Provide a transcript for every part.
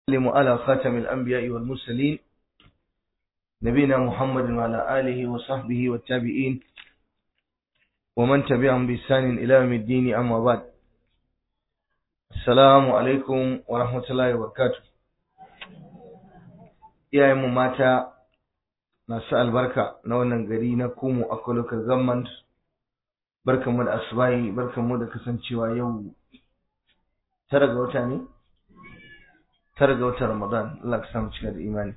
وسلم على خاتم الأنبياء والمرسلين نبينا محمد وعلى آله وصحبه والتابعين ومن تبعهم بإحسان إلى يوم الدين أما بعد السلام عليكم ورحمة الله وبركاته iyayen mu mata masu albarka na wannan gari na kumu a local government barkanmu da asubahi barkanmu da kasancewa yau tara ga wata ne tara ga watan ramadan Allah ka samu cika da imani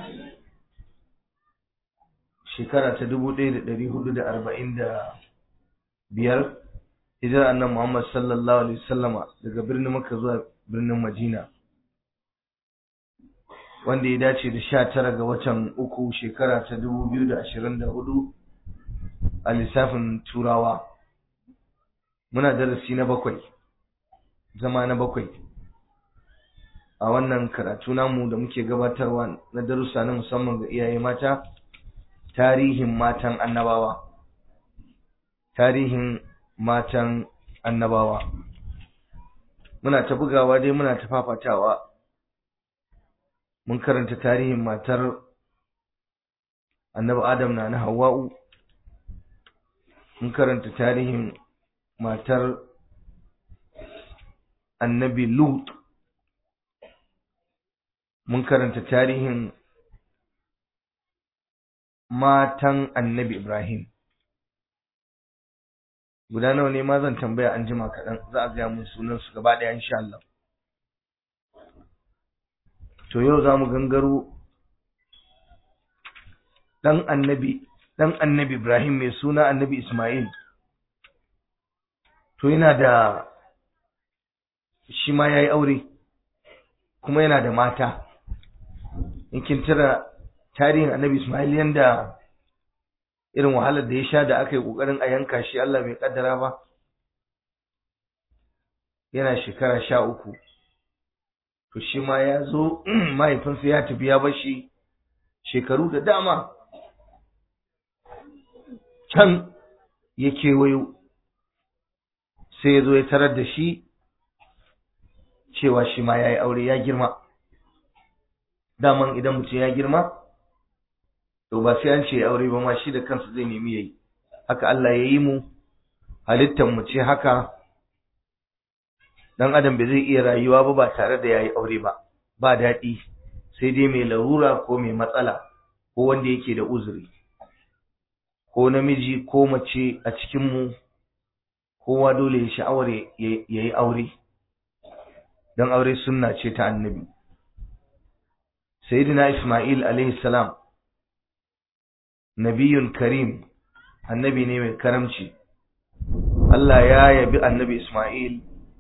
shekara ta dubu ɗaya da ɗari hudu da arba'in da biyar hijirar annan muhammad sallallahu alaihi wasallama daga birnin makka zuwa birnin madina wanda ya dace da sha tara ga watan uku shekara ta dubu biyu da ashirin da hudu a lissafin turawa muna darasi na bakwai zama na bakwai a wannan karatu namu da muke gabatarwa na darussa na musamman ga iyaye mata tarihin matan annabawa tarihin matan annabawa muna ta bugawa dai muna ta fafatawa mun karanta tarihin matar annabi adam na na hawa'u mun karanta tarihin matar annabi lut mun karanta tarihin matan annabi ibrahim guda nawa ne ma zan tambaya an jima kaɗan za a gaya mun sunan su gaba ɗaya insha Allah to yau za mu gangaro ɗan annabi ɗan annabi ibrahim mai suna annabi ismail to yana da shi ma ya yi aure kuma yana da mata in kin tira tarihin annabi ismail yanda irin wahalar da ya sha da aka yi ƙoƙarin a yanka shi Allah bai ƙaddara ba yana shekara sha uku to shi ma ya zo mahaifinsa ya tafi ya bashi shekaru da dama can ya kewayo sai ya zo ya tarar da shi cewa shi ma ya yi aure ya girma daman idan mutum ya girma to ba sai an ce aure ba ma shi da kansa zai nemi yayi haka Allah ya yi mu halittar mu ce haka dan adam bai zai iya rayuwa ba ba tare da yayi aure ba ba daɗi sai dai mai larura ko mai matsala ko wanda yake da uzuri ko namiji ko mace a cikin mu kowa dole ya sha'awar ya yi aure don aure sunna ce ta annabi sayyidina isma'il alaihi salam nabiyun karim annabi ne mai karamci Allah ya yabi annabi isma'il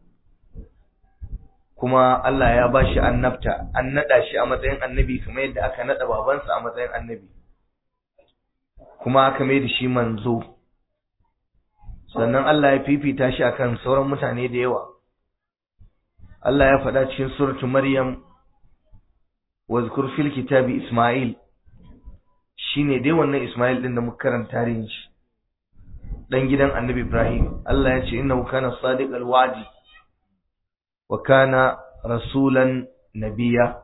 kuma Allah ya ba shi annabta an naɗa shi a matsayin annabi kamar yadda aka naɗa babansa a matsayin annabi kuma aka mai da shi manzo sannan Allah ya fifita shi akan sauran mutane da yawa Allah ya faɗa cikin suratu Maryam wazkur fil kitabi Isma'il shine dai wannan Isma'il din da muka karanta tarihin shi dan gidan Annabi Ibrahim Allah ya ce innahu kana sadiqal wa'di wa kana rasulan nabiyya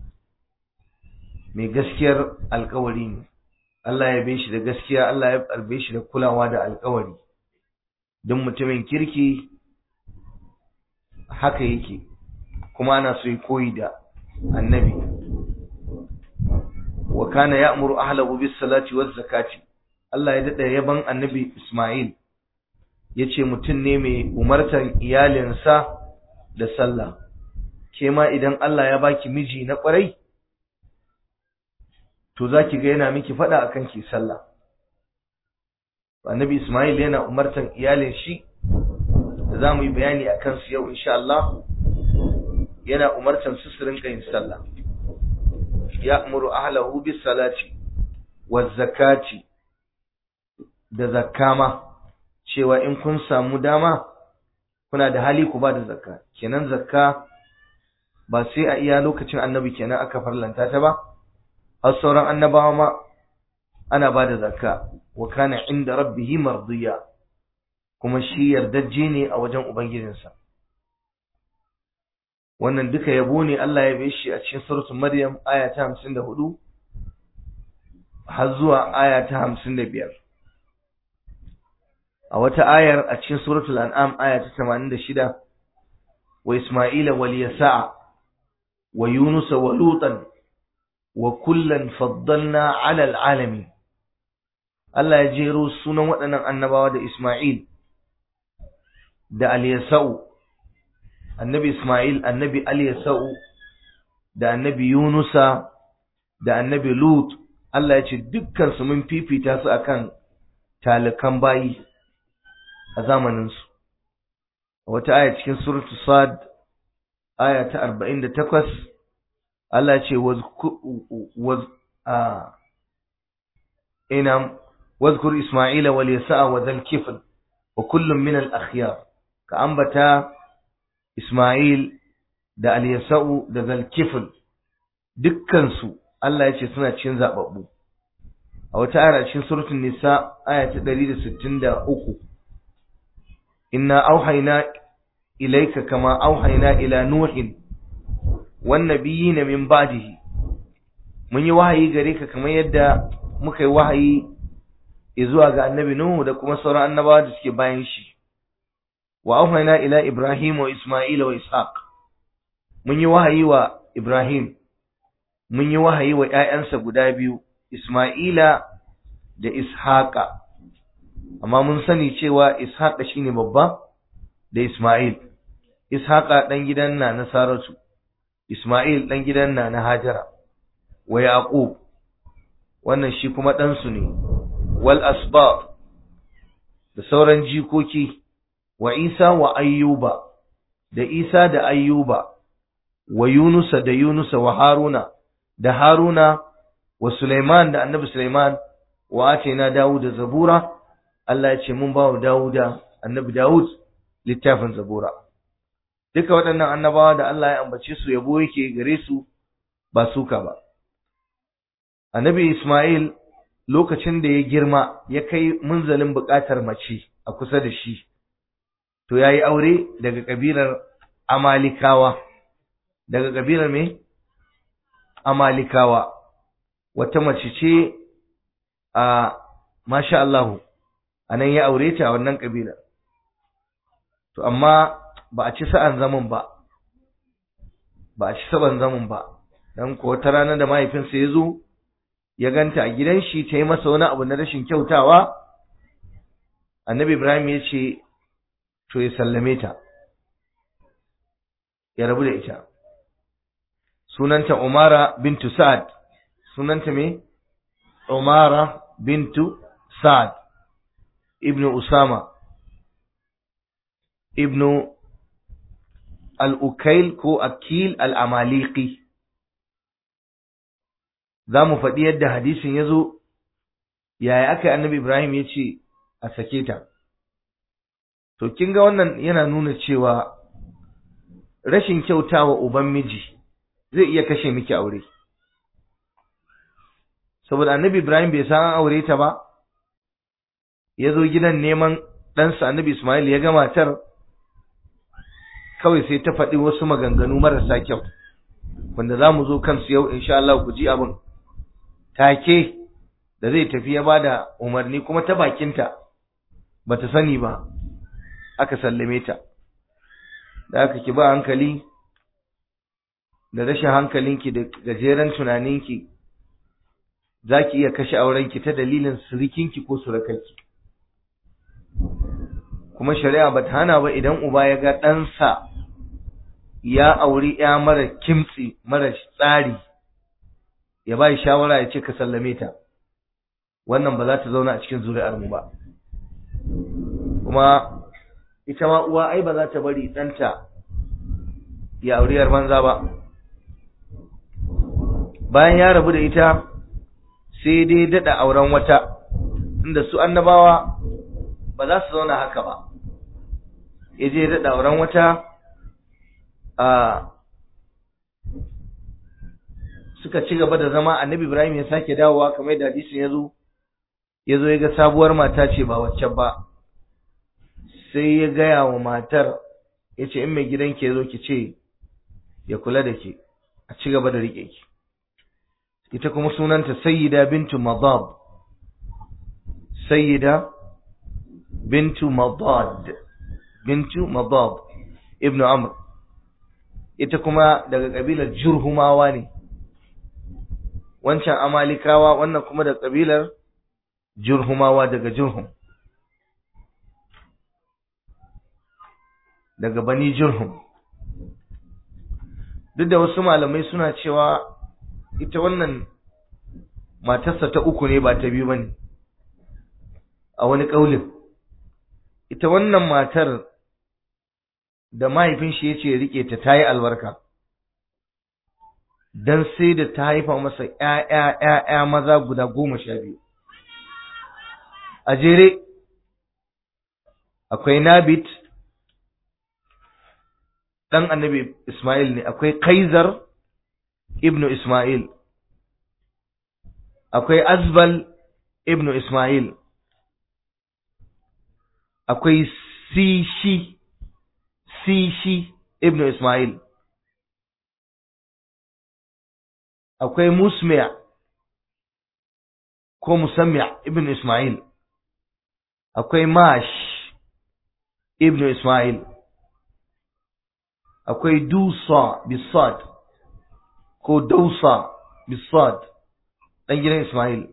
mai gaskiyar alkawari ne Allah ya bai shi da gaskiya Allah ya karbe shi da kulawa da alkawari don mutumin kirki haka yake kuma ana so yi koyi da annabi wa kana ya'muru ahlahu bis salati waz zakati Allah ya dada yaban annabi Isma'il yace mutum ne mai umartar iyalinsa da sallah ke ma idan Allah ya baki miji na kwarai to zaki ga yana miki fada akan ki sallah annabi Isma'il yana umartar iyalin shi da zamu yi bayani akan su yau insha Allah yana umartar su su rinka yin sallah ya'muru ahlahu bis salati waz zakati da zakama cewa in kun samu dama kuna da hali ku ba da zakka kenan zakka ba sai a iya lokacin annabi kenan aka farlanta ta ba har sauran annabawa ma ana ba da zakka wa kana inda rabbihi mardiya kuma shi yardajje ne a wajen ubangijinsa wannan duka yabo ne Allah ya bai shi a cikin suratul Maryam aya ta 54 har zuwa aya ta 55 a wata ayar a cikin suratul An'am aya ta 86 wa Isma'ila wal Yasa'a wa Yunus wa Lutan wa kullan faddalna 'ala al-'alamin Allah ya jero sunan waɗannan annabawa da Isma'il da Al-Yasa'u annabi Ismail annabi Al-Yasa'u da annabi Yunusa da annabi Lut Allah ya ce dukkan su mun fifita su akan talikan bayi a zamanin su wata aya cikin suratul Sad aya ta 48 Allah ya ce waz a inam واذكر إسماعيل واليساء وذا الكفل وكل من الأخيار كأنبتا إسماعيل da Aliyasa'u da Zalkifil dukkansu Allah ya ce suna cikin zababbu a wata ayar cikin suratul nisa aya ta 163 inna auhayna ilayka kama auhayna ila nuhin wan nabiyina min ba'dihi mun yi wahayi gare ka kamar yadda muka yi wahayi zuwa ga annabi Nuhu da kuma sauran annabawa da suke bayan shi wa auhayna ila Ibrahim wa Isma'il wa Ishaq mun yi wahayi wa Ibrahim mun yi wahayi wa ƴaƴansa guda biyu Isma'ila da Ishaqa amma mun sani cewa Ishaqa shine babba da Isma'il Ishaqa dan gidan na na Saratu Isma'il dan gidan na na Hajara wa Yaqub wannan shi kuma dan su ne wal asbab da sauran jikoki wa Isa wa Ayyuba da Isa da Ayyuba wa Yunusa da Yunusa wa Haruna da Haruna wa Sulaiman da Annabi Sulaiman wa atina Dawud da Zabura Allah ya ce mun ba wa Dawuda Annabi Dawud littafin Zabura duka waɗannan annabawa da Allah ya ambace su yabo yake gare su ba suka ba Annabi Ismail lokacin da ya girma ya kai munzalin buƙatar mace a kusa da shi to yayi aure daga kabilar Amalikawa daga kabilar me Amalikawa wata mace ce a masha Allah anan ya aure ta a wannan kabilar to amma ba a ci sa'an zaman ba ba a ci sa'an zaman ba dan ko wata rana da mahaifinsa ya zo ya ganta a gidan shi ta yi masa wani abu na rashin kyautawa annabi ibrahim ya ce to ya sallame ta ya rabu da ita sunanta umara bintu sa'ad sunanta me umara bintu sa'ad ibnu usama ibnu al-ukail ko akil al-amaliki za mu faɗi yadda hadisin ya zo yaya aka annabi Ibrahim ya ce a sake ta. To, kin ga wannan yana nuna cewa rashin kyautawa uban miji zai iya kashe miki aure. Saboda annabi Ibrahim bai san an aure ta ba, ya zo gidan neman ɗansa annabi Ismail ya ga matar kawai sai ta faɗi wasu maganganu marasa kyau, wanda za mu zo kansu yau insha Allah ku ji abin. take da zai tafi ya bada umarni kuma ta bakinta bata sani ba aka sallame ta da aka ki ba hankali da rashin hankalinki da gajeren tunaninki zaki iya kashe aurenki ta dalilin surikinki ko surukarki kuma shari'a bata hana ba idan uba ya ga ɗansa ya auri ya mara kimtsi mara tsari ya ba shawara ya ce ka sallame ta wannan ba za ta zauna a cikin zuri'ar mu ba kuma ita ma uwa ai ba za ta bari ɗanta ya auriyar banza ba bayan ya rabu da ita sai dai daɗa auren wata inda su annabawa ba za su zauna haka ba ya je daɗa auren wata a suka ci gaba da zama annabi Ibrahim ya sake dawowa kamar yadda hadisin ya zo ya zo ya ga sabuwar mata ce ba wacce ba sai ya gaya wa matar ya ce in mai gidan ke zo ki ce ya kula da ke a ci gaba da riƙe ki ita kuma sunanta sayyida bintu madad sayyida bintu madad bintu madad ibn amr ita kuma daga kabilar jurhumawa ne wancan amalikawa wannan kuma da kabilar jurhumawa daga jurhum daga bani jurhum duk da wasu malamai suna cewa ita wannan matarsa ta uku ne ba ta biyu bane a wani ƙaulin ita wannan matar da mahaifin shi yace ya rike ta tayi albarka dan sai da ta haifa masa ƴaƴa ƴaƴa maza guda goma sha biyu a jere akwai Nabit dan annabi Ismail ne akwai Kaisar ibnu Ismail akwai Azbal ibnu Ismail akwai Sishi Sishi ibnu Ismail akwai Musmi'a ko Musammi'a ibnu Ismail akwai Mash ibnu Ismail akwai Dusa bisad ko Dausa bisad dan gidan Ismail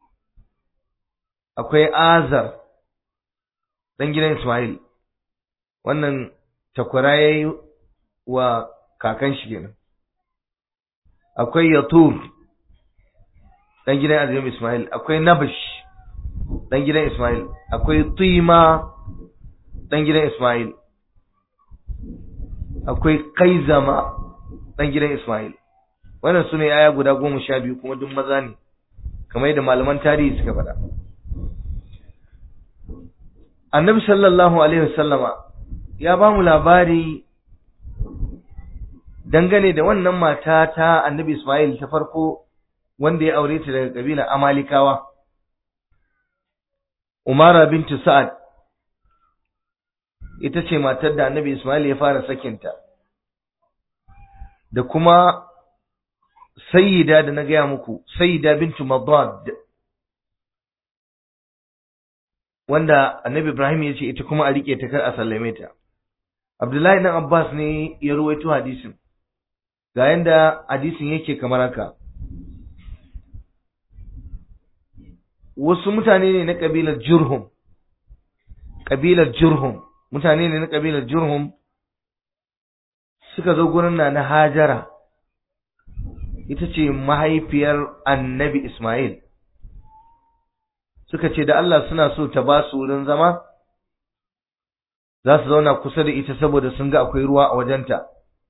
akwai Azar dan gidan Ismail wannan takwara yayi wa kakan shi kenan akwai Yatur dan gidan Azim Ismail akwai Nabash dan gidan Ismail akwai Tima dan gidan Ismail akwai Kaizama dan gidan Ismail wannan sune aya guda goma sha biyu kuma duk maza ne kamar yadda malaman tarihi suka faɗa annabi sallallahu alaihi wasallama ya ba mu labari dangane da wannan mata ta annabi Ismail ta farko wanda ya aure ta daga kabilar Amalikawa Umara bintu Sa'ad ita ce matar da annabi Ismail ya fara sakinta da kuma sayyida da na gaya muku sayyida bintu Madad wanda annabi Ibrahim ya ce ita kuma a rike ta kar a sallame ta Abdullahi dan Abbas ne ya ruwaito hadisin ga yanda hadisin yake kamar haka wasu mutane ne na kabilar Jurhum kabilar Jurhum mutane ne na kabilar Jurhum suka zo gurin na na Hajara ita ce mahaifiyar Annabi Ismail suka ce da Allah suna so ta ba su wurin zama za su zauna kusa da ita saboda sun ga akwai ruwa a wajenta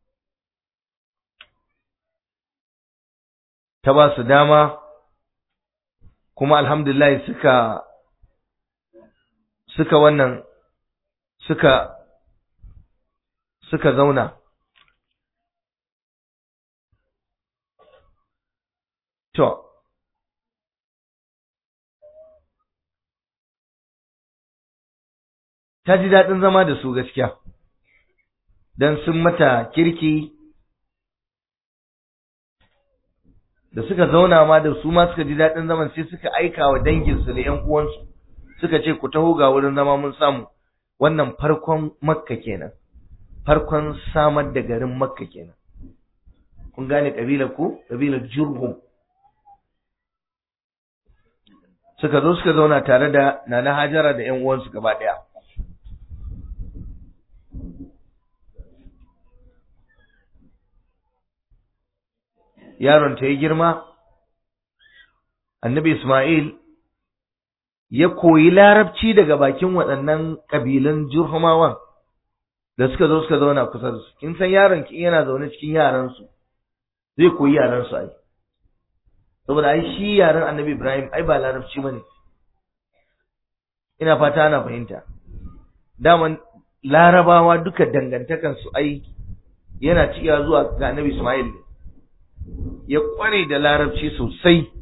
ta ba su dama kuma alhamdulillah suka suka wannan suka suka zauna to ta ji daɗin zama da su gaskiya don sun mata kirki da suka zauna ma da su ma suka ji daɗin zaman sai suka aika wa danginsu da ‘yan uwansu suka ce ku taho ga wurin zama mun samu wannan farkon makka kenan farkon samar da garin makka kenan kun gane ƙabilar ku ƙabilar jurhum suka zo suka zauna tare da nana hajara da ‘yan uwansu gaba ɗaya yaron ta yi girma annabi Ismail ya koyi larabci daga bakin waɗannan ƙabilan jurhumawan da suka zo suka zauna kusa da su kin san yaron ki yana zaune cikin yaran su zai koyi yaran su ai saboda ai shi yaran annabi Ibrahim ai ba larabci bane ina fata ana fahimta daman larabawa duka dangantakan su ai yana ciya zuwa ga annabi Ismail ne ya kware da larabci sosai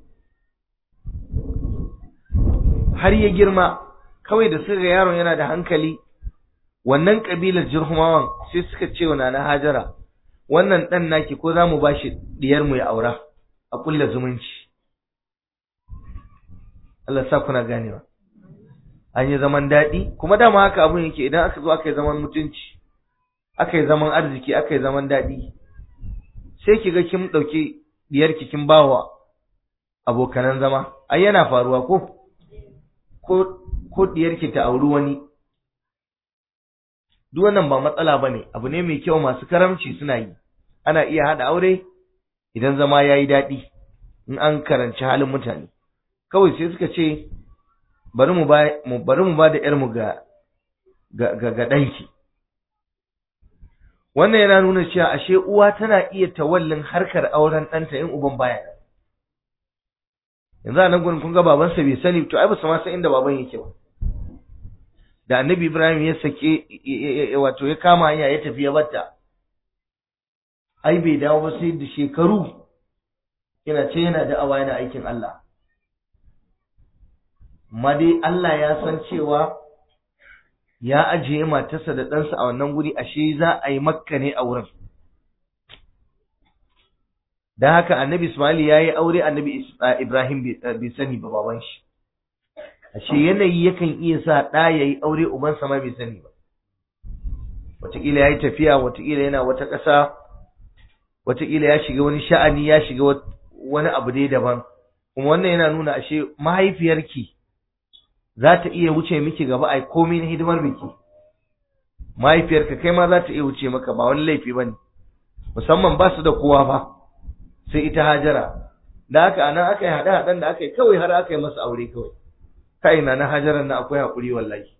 har ya girma kawai da suka ga yaron yana da hankali wannan kabilar jirhumawan sai suka ce wa nana hajara wannan ɗan naki ko za mu ba shi ɗiyarmu ya aura a ƙulla zumunci Allah sa kuna ganewa an yi zaman daɗi kuma dama haka abun yake idan aka zo aka yi zaman mutunci aka yi zaman arziki aka yi zaman daɗi sai ki ga kin ɗauki ɗiyarki kin bawa abokanan zama ai yana faruwa ko ko ko ɗiyarki ta auri wani duk wannan ba matsala ba ne abu ne mai kyau masu karamci suna yi ana iya haɗa aure idan zama ya yi daɗi in an karanci halin mutane kawai sai suka ce bari mu ba bari mu ba da ƴarmu ga ga ga ɗanki wannan yana nuna cewa ashe uwa tana iya tawallin harkar auren ɗanta in uban baya yanzu a nan gurin kun ga babansa bai sani to ai ba su ma san inda baban yake ba da annabi Ibrahim ya sake wato ya kama hanya ya tafi ya batta ai bai dawo ba sai da shekaru yana ce yana da'awa yana aikin Allah amma dai Allah ya san cewa ya ajiye matarsa da ɗansa a wannan guri ashe za a yi makka ne a wurin don haka annabi Ismail ya yi aure annabi Ibrahim bai sani ba baban shi ashe yanayi yakan iya sa ɗa ya yi aure ubansa ma bai sani ba wataƙila ya yi tafiya wataƙila yana wata ƙasa wataƙila ya shiga wani sha'ani ya shiga wani abu dai daban kuma wannan yana nuna ashe mahaifiyarki za ta iya wuce miki gaba a komai na hidimar biki mahaifiyarka kai ma za ta iya wuce maka ba wani laifi ba ne musamman ba su da kowa ba sai ita hajara da haka anan aka yi haɗe-haɗen da aka yi kawai har aka yi masa aure kawai kai na na hajaran na akwai haƙuri wallahi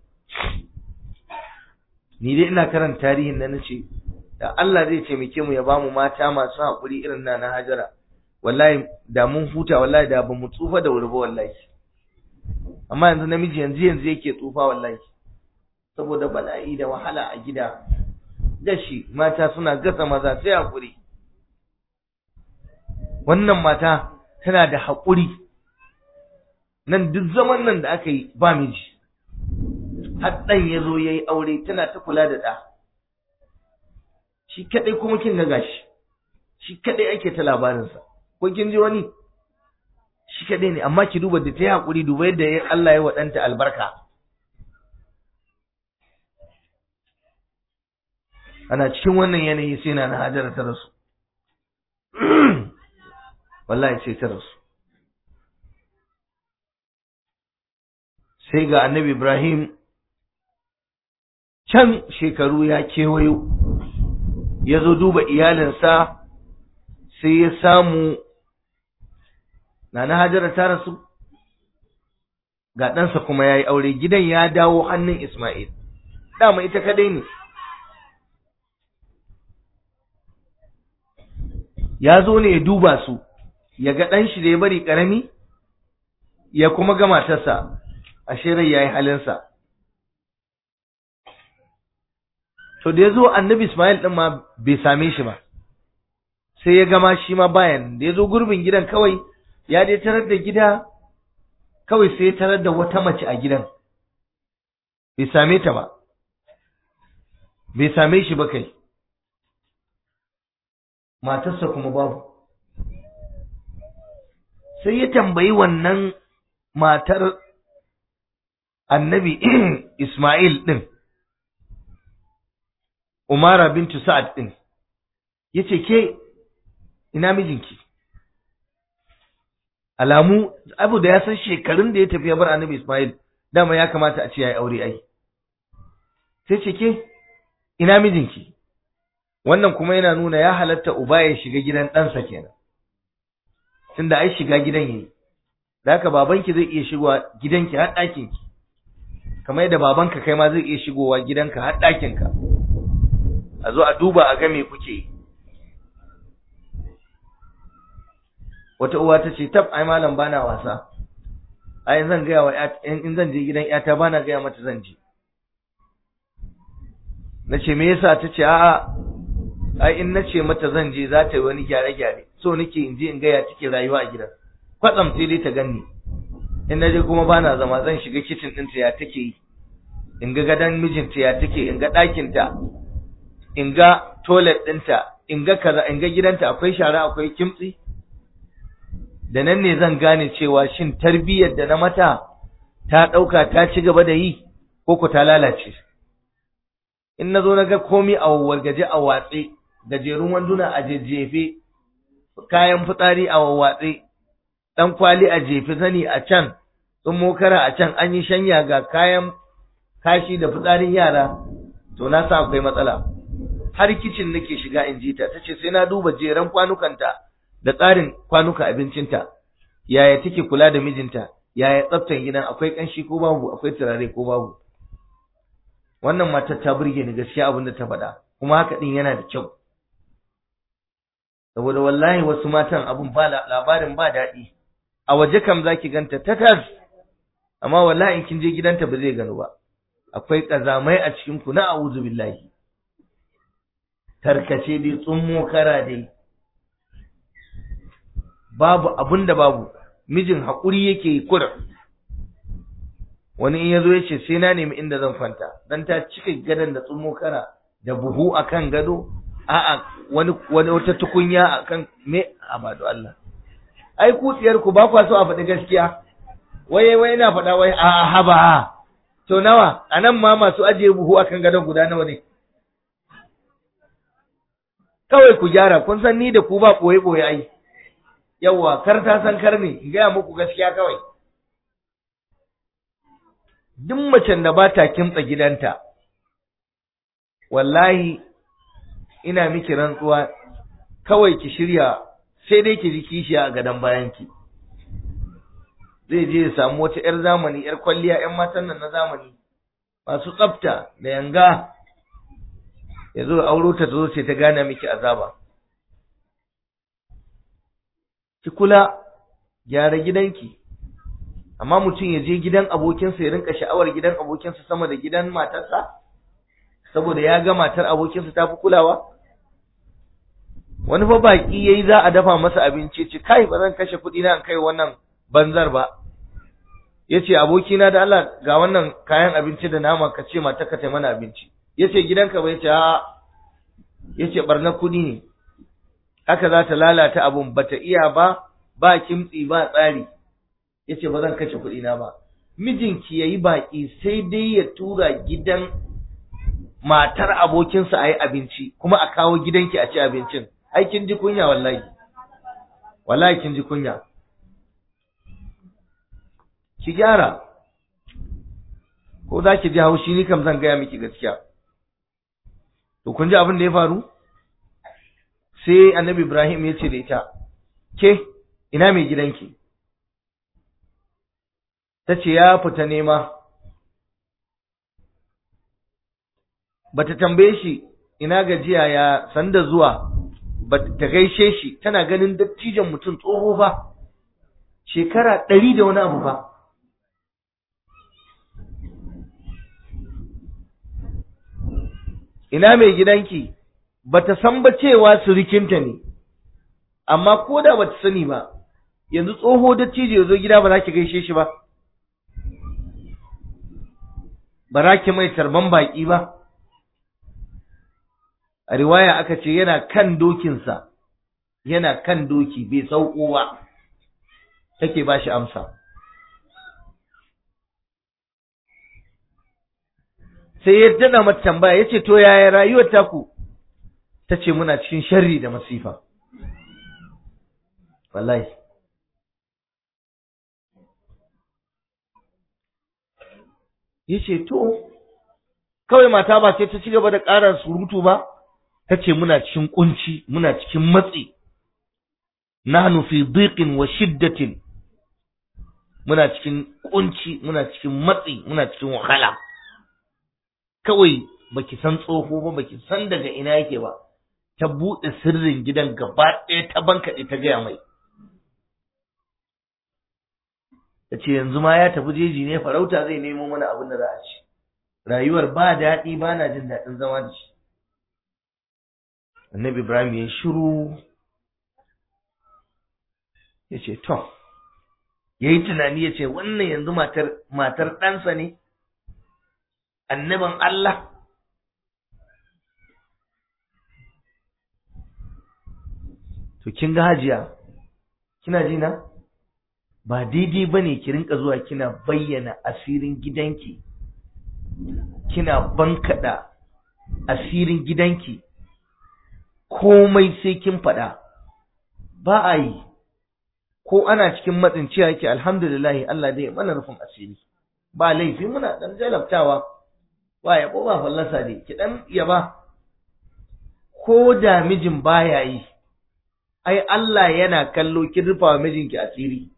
ni dai ina karanta tarihin na nace da Allah zai taimake mu ya bamu mata masu haƙuri irin na na hajara wallahi da mun huta wallahi da ba mu tsufa da wuri ba wallahi amma yanzu namiji yanzu yanzu yake tsufa wallahi saboda bala'i da wahala a gida gashi mata suna gasa maza sai haƙuri wannan mata tana da haƙuri nan duk zaman nan da aka yi ba miji har ɗan ya zo ya yi aure tana ta kula da ɗa shi kaɗai kuma kin ga gashi shi kaɗai ake ta labarinsa ko kin ji wani shi kaɗai ne amma ki duba da ta yi haƙuri duba yadda Allah ya waɗanta albarka ana cikin wannan yanayi sai na hajara ta rasu wallahi sai ta rasu sai ga annabi Ibrahim can shekaru ya kewayo ya zo duba iyalinsa sai ya samu Nana Hajara ta rasu ga ɗansa kuma ya yi aure gidan ya dawo hannun Ismail dama ita kadai ne ya zo ne ya duba su ya ga ɗan shi da ya bari ƙarami ya kuma ga matarsa ashe rai ya yi halinsa to da ya zo annabi Ismail ɗin ma bai same shi ba sai ya gama shi ma bayan da ya zo gurbin gidan kawai ya dai tarar da gida kawai sai ya tarar da wata mace a gidan bai same ta ba bai same shi ba kai matarsa kuma babu sai ya tambayi wannan matar annabi Ismail ɗin Umara bintu Sa'ad ɗin ya ce ke ina mijinki alamu abu da ya san shekarun da ya tafi ya bar annabi Ismail dama ya kamata a ce ya yi aure ai sai ce ke ina mijinki wannan kuma yana nuna ya halatta uba ya shiga gidan ɗansa kenan tunda ai shiga gidan yayi da haka babanki zai iya shigowa gidanki har ɗakinki kamar yadda babanka kai ma zai iya shigowa gidanka har ɗakinka a zo a duba a ga me kuke yi wata uwa ta ce tab ai malam bana wasa ai zan gaya wa in zan je gidan yata bana gaya mata zan je nace me yasa ta ce a'a ai in nace mata zan je za ta yi wani gyare gyare so nake in je in gaya take rayuwa a gidan kwatsam sai dai ta ganni in naje kuma bana zama zan shiga kitchen ɗinta ya take yi in ga gadon mijinta ya take in ga ɗakinta in ga toilet ɗinta in ga kaza in ga gidanta akwai shara akwai kimtsi da nan ne zan gane cewa shin tarbiyyar da na mata ta ɗauka ta ci gaba da yi ko ku ta lalace in na zo na ga komi a wargaje a watse gajerun wanduna a jejjefe kayan fitsari a wawwatse ɗan kwali a jefe zani a can tsummo kara a can an yi shanya ga kayan kashi da fitsarin yara to na sa akwai matsala har kicin nake shiga in ji ta tace sai na duba jeran kwanukanta da tsarin kwanuka abincinta yaya take kula da mijinta yaya tsaftan gidan akwai kanshi ko babu akwai turare ko babu wannan matar ta burge ni gaskiya abin da ta faɗa kuma haka din yana da kyau saboda wallahi wasu matan abun ba labarin ba daɗi a waje kam zaki ganta tatas amma wallahi in kin je gidanta ba zai gano ba akwai kazamai a cikin ku na a'udhu billahi tarkace dai tsummo kara dai babu abun da babu mijin haƙuri yake yi kura wani in yazo ya ce sai na nemi inda zan kwanta dan ta cika gadon da tsummo kara da buhu akan gado a'a wani wani wata tukunya akan me abadu Allah ai kutsiyar ku ba kwa so a faɗi gaskiya waye waye na faɗa wai a haba to nawa anan ma masu ajiye buhu akan gadon guda nawa ne kawai ku gyara kun san ni da ku ba boye boye ai yawa kar ta san kar ne in gaya muku gaskiya kawai duk macen da ba ta kimtsa gidanta wallahi ina miki rantsuwa kawai ki shirya sai dai ki ji kishiya a gadon bayanki zai je ya samu wata 'yar zamani 'yar kwalliya 'yan matan nan na zamani masu tsafta da yanga ya zo auro ta zo sai ta gane miki azaba ki kula gyara gidanki amma mutum ya je gidan abokinsa ya rinka sha'awar gidan abokinsa sama da gidan matarsa saboda ya ga matar abokinsa ta fi kulawa wani fa baki yayi za a dafa masa abinci ce kai ba zan kashe kuɗi na in kai wannan banzar ba yace abokina da Allah ga wannan kayan abinci da nama ka ce mata ka tai mana abinci yace gidanka bai ce a yace barna kuɗi ne haka za ta lalata abun bata iya ba ba kimtsi ba tsari yace ba zan kashe kuɗi na ba mijinki yayi baki sai dai ya tura gidan matar abokinsa a yi abinci kuma a kawo gidanki a ci abincin ai kin ji kunya wallahi wallahi kin ji kunya ki gyara ko za ki ji haushi ni kam zan gaya miki gaskiya to kun ji abin da ya faru sai annabi ibrahim ya ce da ita ke ina mai gidanki ta ce ya fita nema bata tambaye shi ina gajiya ya sanda zuwa ta gaishe shi tana ganin dattijan mutum tsoho ba shekara ɗari da wani abu ba ina mai gidanki bata san ba cewa surikinta ne amma ko da bata sani ba yanzu tsoho dattijo ya zo gida ba za ki gaishe shi ba ba za ki mai tarban baƙi ba a riwaya aka ce yana kan dokinsa yana kan doki bai sauko ba take ba shi amsa sai ya dana mata tambaya ya ce to yaya rayuwar taku ta ce muna cikin sharri da masifa wallahi ya ce to kawai mata ba sai ta ci gaba da ƙara surutu ba ta ce muna cikin kunci muna cikin matsi nahnu fi dhiqin wa shiddatin muna cikin kunci muna cikin matsi muna cikin wahala kawai baki san tsoho ba baki san daga ina yake ba ta buɗe sirrin gidan gaba ɗaya ta bankaɗe ta gaya mai ta ce yanzu ma ya tafi jeji ne farauta zai nemo mana abin da za a ci rayuwar ba daɗi ba na jin daɗin zama da shi annabi ibrahim ya shiru ya ce to ya yi tunani ya ce wannan yanzu matar matar ɗansa ne annabin Allah to kin ga hajiya kina ji na ba daidai bane ki rinka zuwa kina bayyana asirin gidanki kina bankada asirin gidanki komai sai kin faɗa ba a yi ko ana cikin matsin ciya yake alhamdulillah Allah dai mana rufin asiri ba laifi muna dan jalabtawa ba ya ba fallasa ne ki dan yaba ko da mijin baya yi ai Allah yana kallo kin rufa wa mijinki asiri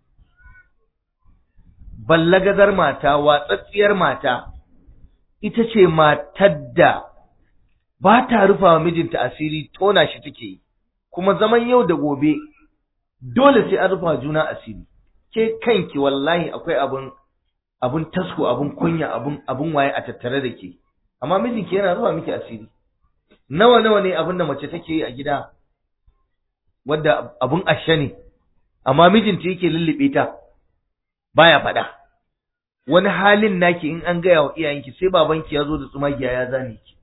ballagazar mata watsatsiyar mata ita ce matar da ba ta rufa wa mijinta asiri tona shi take yi kuma zaman yau da gobe dole sai an rufa juna asiri ke kanki wallahi akwai abun abun tasko abun kunya abun abun waye a tattare da ke amma mijinki yana rufa miki asiri nawa nawa ne abin da mace take yi a gida wadda abun ashe ne amma mijinta yake lullube ta baya faɗa wani halin naki in an gaya wa iyayenki sai babanki ya zo da tsumagiya ya zane ki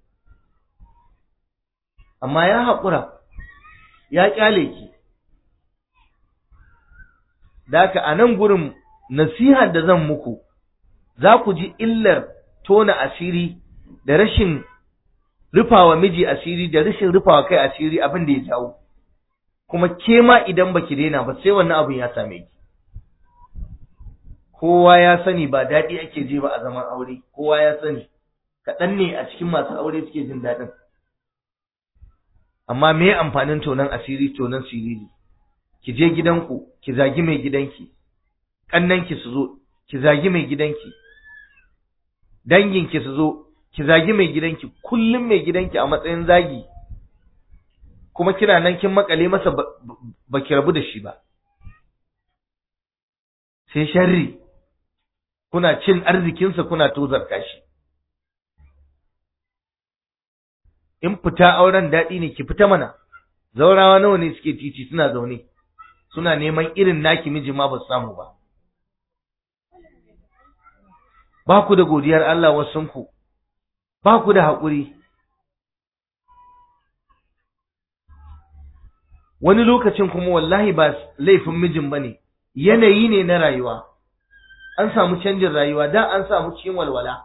amma ya haƙura ya ƙyale ki da haka a nan gurin nasihar da zan muku za ku ji illar tona asiri da rashin rufawa miji asiri da rashin rufawa kai asiri abin da ya jawo kuma ke ma idan baki daina ba sai wannan abin ya same ki kowa ya sani ba daɗi ake ji ba a zaman aure kowa ya sani kaɗan ne a cikin masu aure suke jin daɗin amma me amfanin tonon asiri tonon siriri ki je gidanku ki zagi mai gidanki ƙannanki su zo ki zagi mai gidanki danginki su zo ki zagi mai gidanki kullum mai gidanki a matsayin zagi kuma kina nan kin makale masa ba ki rabu da shi ba sai sharri kuna cin arzikinsa kuna tozarta shi in fita auren daɗi ne ki fita mana zaurawa nawa ne suke titi suna zaune suna neman irin naki miji ma ba su samu ba ba ku da godiyar Allah wasunku ba ku da haƙuri wani lokacin kuma wallahi ba laifin mijin ba ne yanayi ne na rayuwa an samu canjin rayuwa da an samu cikin walwala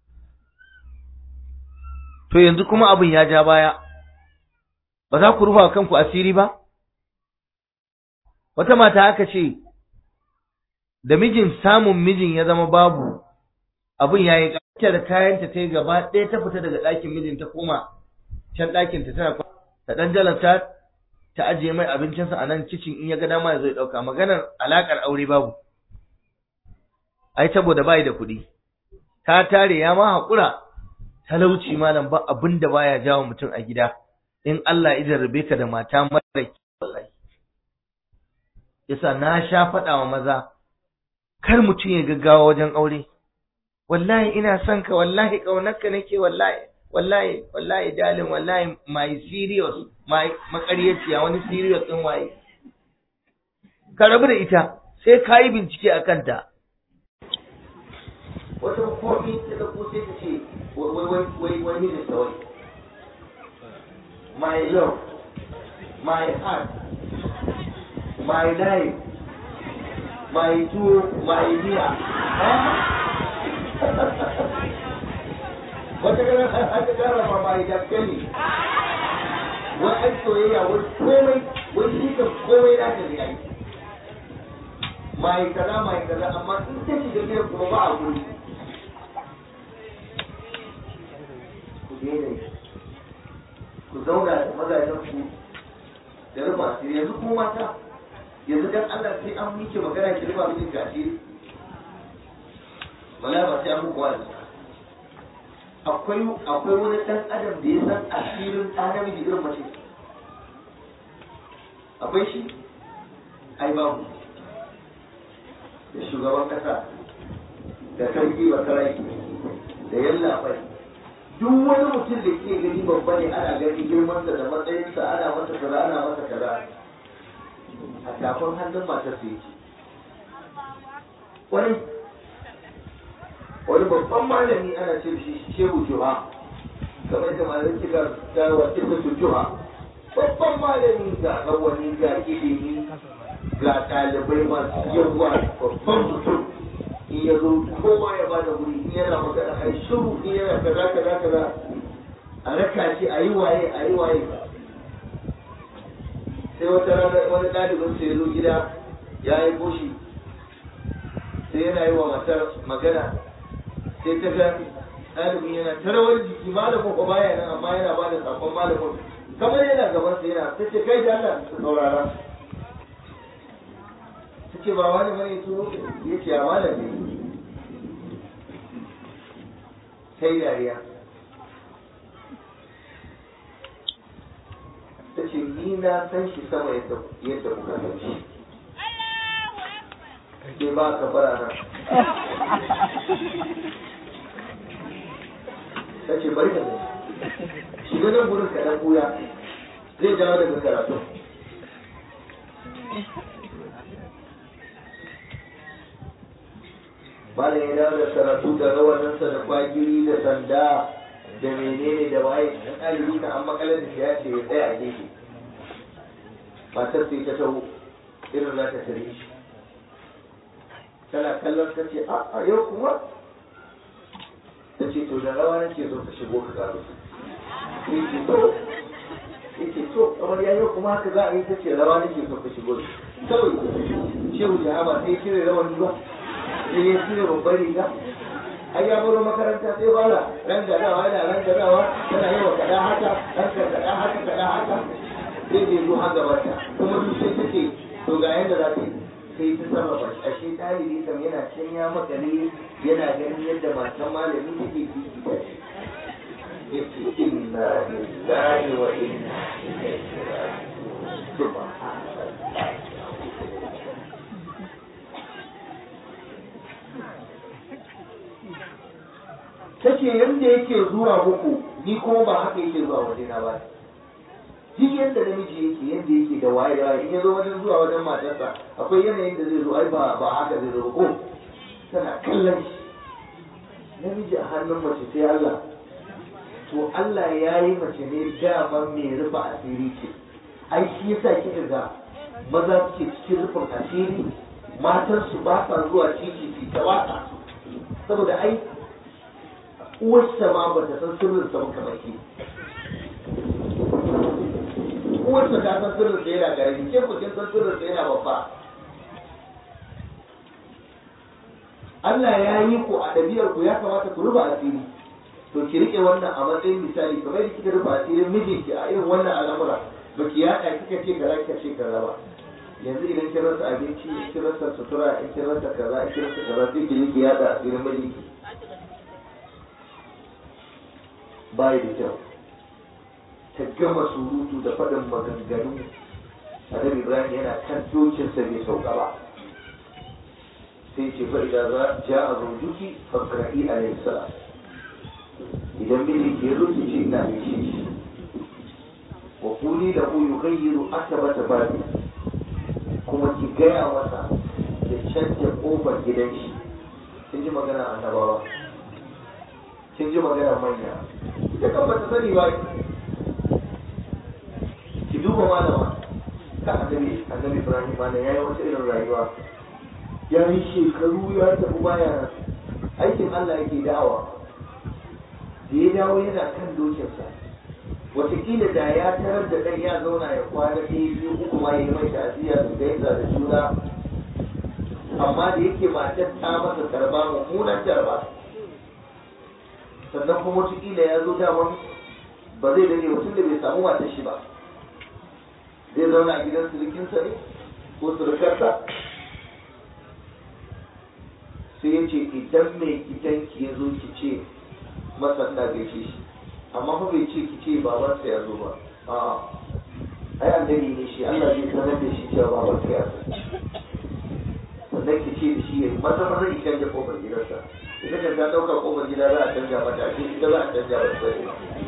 to yanzu kuma abin ya ja baya ba za ku rufa kanku asiri ba wata mata aka ce da mijin samun mijin ya zama babu abin ya yi ƙarfi da kayanta ta yi gaba ɗaya ta fita daga ɗakin mijin ta koma can ɗakin ta tana ta ɗan jalanta ta ajiye mai abincinsa a nan kicin in ya ga dama ya zo ya ɗauka maganar alaƙar aure babu ai saboda bai da kuɗi ta tare ya ma haƙura talauci malam ba abin da baya jawo mutum a gida in Allah ya jarrabe ka da mata mara wallahi yasa na sha faɗa wa maza kar mutum ya gaggawa wajen aure wallahi ina son ka wallahi ƙaunarka nake wallahi wallahi wallahi dalin wallahi my serious my makaryaciya wani serious din waye ka rabu da ita sai ka yi bincike a kanta wata komi ta dauko sai ta ce wai wai wai wai mijin ta wai my love my heart my life my tuwo my dear wata ganin aka gara ma mai daskali wai an soyayya wai komai wai shi ka komai na ta yayi mai kaza mai kaza amma in ta shiga gidan kuma ba a guri ku daina ku zauna da mazajen ku da rufa asiri yanzu kuma mata yanzu dan Allah sai an miki magana ki rufa miki asiri wala ba sai an muku wani akwai akwai wani dan adam da ya san asirin ɗan namiji irin mace akwai shi ai babu da shugaban kasa da sarki ba sarki da yalla bai duk wani mutum da ke gani babba ne ana gani girmansa da matsayinsa ana masa kaza ana masa kaza a tafin hannun matar su yake wani wani babban malami ana ce shi shehu juha kamar da malamin kika ta wace ta su juha babban malami ga rawani ga ilimi ga ɗalibai masu yawa babban mutum in ya zo kowa ya bada wuri in yana magana a yi shiru in yana kaza kaza kaza a raka shi a yi waye a yi waye sai wata rana wani ɗalibin sai ya zo gida ya yi goshi sai yana yi wa matar magana sai ta ga ɗalibin yana ta rawar jiki malamin ko baya nan amma yana ba da sakon malamin kamar yana gaban sa yana ta ce kai da Allah ta saurara ta ce ba wani bane turo ya ce a malam ne sai dariya ta ce ni na san shi sama yadda yadda kuka san shi ke ba ka bara nan ta ce bari ka zai shiga nan gurin ka dan buya zai dawo daga karatu Malam ya dawo da karatu da rawaninsa da kwagiri da sanda da menene da waye in ɗalibi kan an makalar da shi ya ce ya tsaya a gefe matar sai ta taho irin za ta tare shi tana kallon ta ce a yau kuma ta ce to da rawa nake zo ka shigo ka karo sai ce to yake to kamar ya yau kuma haka za a yi ta ce rawa nake so ka shigo kawai shehu jahama sai ya cire rawani ba sai ya cire babbar riga ai ya baro makaranta sai fara ran gadawa yana ran gadawa tana yi wa kada haka ran kada haka kada haka sai bai zo har gabata kuma duk sai take to ga yanda za ta yi sai ta sarrafa shi ashe ɗalibi kam yana can ya makale yana ganin yadda matan malami take fifita shi yace inna lillahi wa inna ilaihi raji'un subhanallah tace yanda yake zuwa muku ni kuma ba haka yake zuwa wajena ba duk yadda namiji yake yadda yake da waye waye in ya zo wajen zuwa wajen matarsa akwai yanayin da zai zo ai ba ba haka zai zo ko tana kallon shi namiji a hannun mace sai Allah to Allah ya yi mace ne dama mai rufe asiri ce ai shi yasa kika ga maza suke cikin rufin asiri matan su ba sa zuwa titi su ta waka saboda ai uwarsa ma ba ta san sirrin sa ba kamar ki uwarsa ta san sirrin sa yana gari ke ku kin san sirrin sa yana babba Allah ya yi ku a ɗabi'ar ku ya kamata ku rufe asiri to ki rike wannan a matsayin misali kamar da kika rufe asirin mijinki a irin wannan al'amura ba ki yaɗa kika ce kaza kika ce kaza ba yanzu idan kin rasa abinci kin rasa sutura in kin rasa kaza in kin rasa kaza sai ki je ki yaɗa asirin mijinki bai da kyau ta gama surutu da faɗin maganganu annabi ibrahim yana kan dokinsa bai sauka ba sai ce fa idan za ja a zaujuki fakra'i alayhi salam idan miji ke zo ki ce ina gaishe shi wa kuli da ku yughayyiru akabata babi kuma ki gaya masa ya canja kofar gidan shi kin ji magana annabawa kin ji magana manya ita kan bata sani ba ki duba malama ka annabi annabi Ibrahim mana yayi wata irin rayuwa ya yi shekaru ya tafi baya aikin Allah yake da'awa da ya dawo yana kan dokinsa wataƙila da ya tarar da ɗan ya zauna ya kwana ɗaya biyu uku ma ya yi mai ta'aziyya su gaisa da juna amma da yake matar ta masa tarba mummunan tarba sannan kuma wataƙila ya zo daman ba zai dade mutum da bai samu matar shi ba zai zauna a gidan surukinsa ne ko surukarsa sai ya ce idan mai gidanki ya zo ki ce masa ina gaishe shi amma fa bai ce ki ce babansa ya zo ba a'a ai annabi ne shi Allah zai sanar da shi cewa babansa ya zo sannan ki ce da shi ya maza maza ki canja kofar gidansa ita kan ta dauka kofar gida za a canja mata a ita za a canja mata sai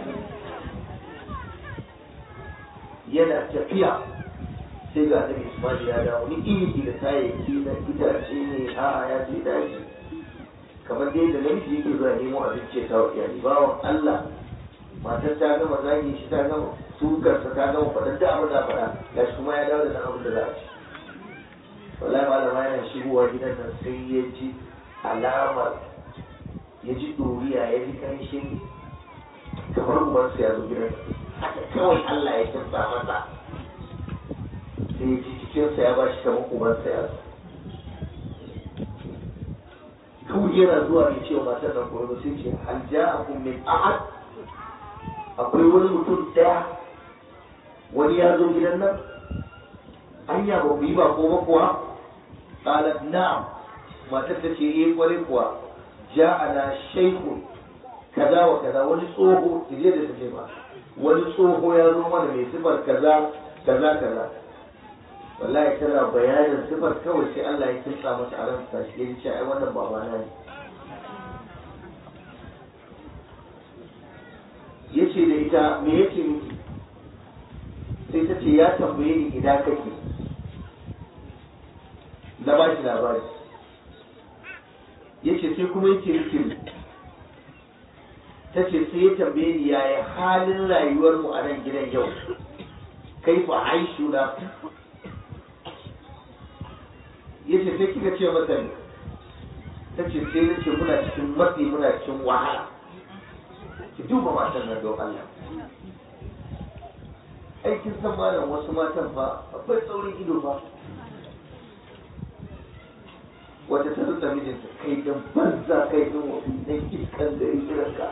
yana tafiya sai ga annabi Ismail ya dawo ni iri da kayayyaki na itace ne a'a ya je daji kamar dai da namiji yake zuwa nemo abinci ya kawo iyali bawan Allah matar ta gama zagi shi ta gama sukarsa ta gama faɗin da abin da faɗa ga shi kuma ya dawo da nan abin da za a ci wallahi malama yana shigowa gidan nan sai ya ji alamar ya ji ɗoriya ya ji ƙanshin kamar ubansa ya zo gidan haka kawai Allah ya kimsa masa sai ya ji cikinsa ya ba shi kamar ubansa ya zo kawai yana zuwa mai cewa matar nan kuma ba sai ce hal ja'akum min ahad akwai wani mutum daya wani ya zo gidan nan anya ba ku yi ba ko ba kuwa qalat na'am matar ta ce eh kwarai kuwa ja'ana shaykhun kaza wa kaza wani tsoho ki je da take ba wani tsoho ya zo mana mai sifar kaza kaza kaza wallahi tana bayanin sifar kawai sai Allah ya kinsa mata a ransa shi ya ce ai wannan babana ne yace da ita me yake miki sai ta ce ya tambaye ni ina kake na ba shi labari yace sai kuma yake miki ta ce sai ya tambaye ni yaya halin rayuwar mu a nan gidan yau kai fa aishu na yace sai kika ce mata ne ta ce sai na ce muna cikin matsi muna cikin wahala ki duba matan nan don Allah aikin san malam wasu matan fa akwai tsaurin ido ba wata ta zuta mijinta kai dan banza kai dan wasu dan iskan da irin ka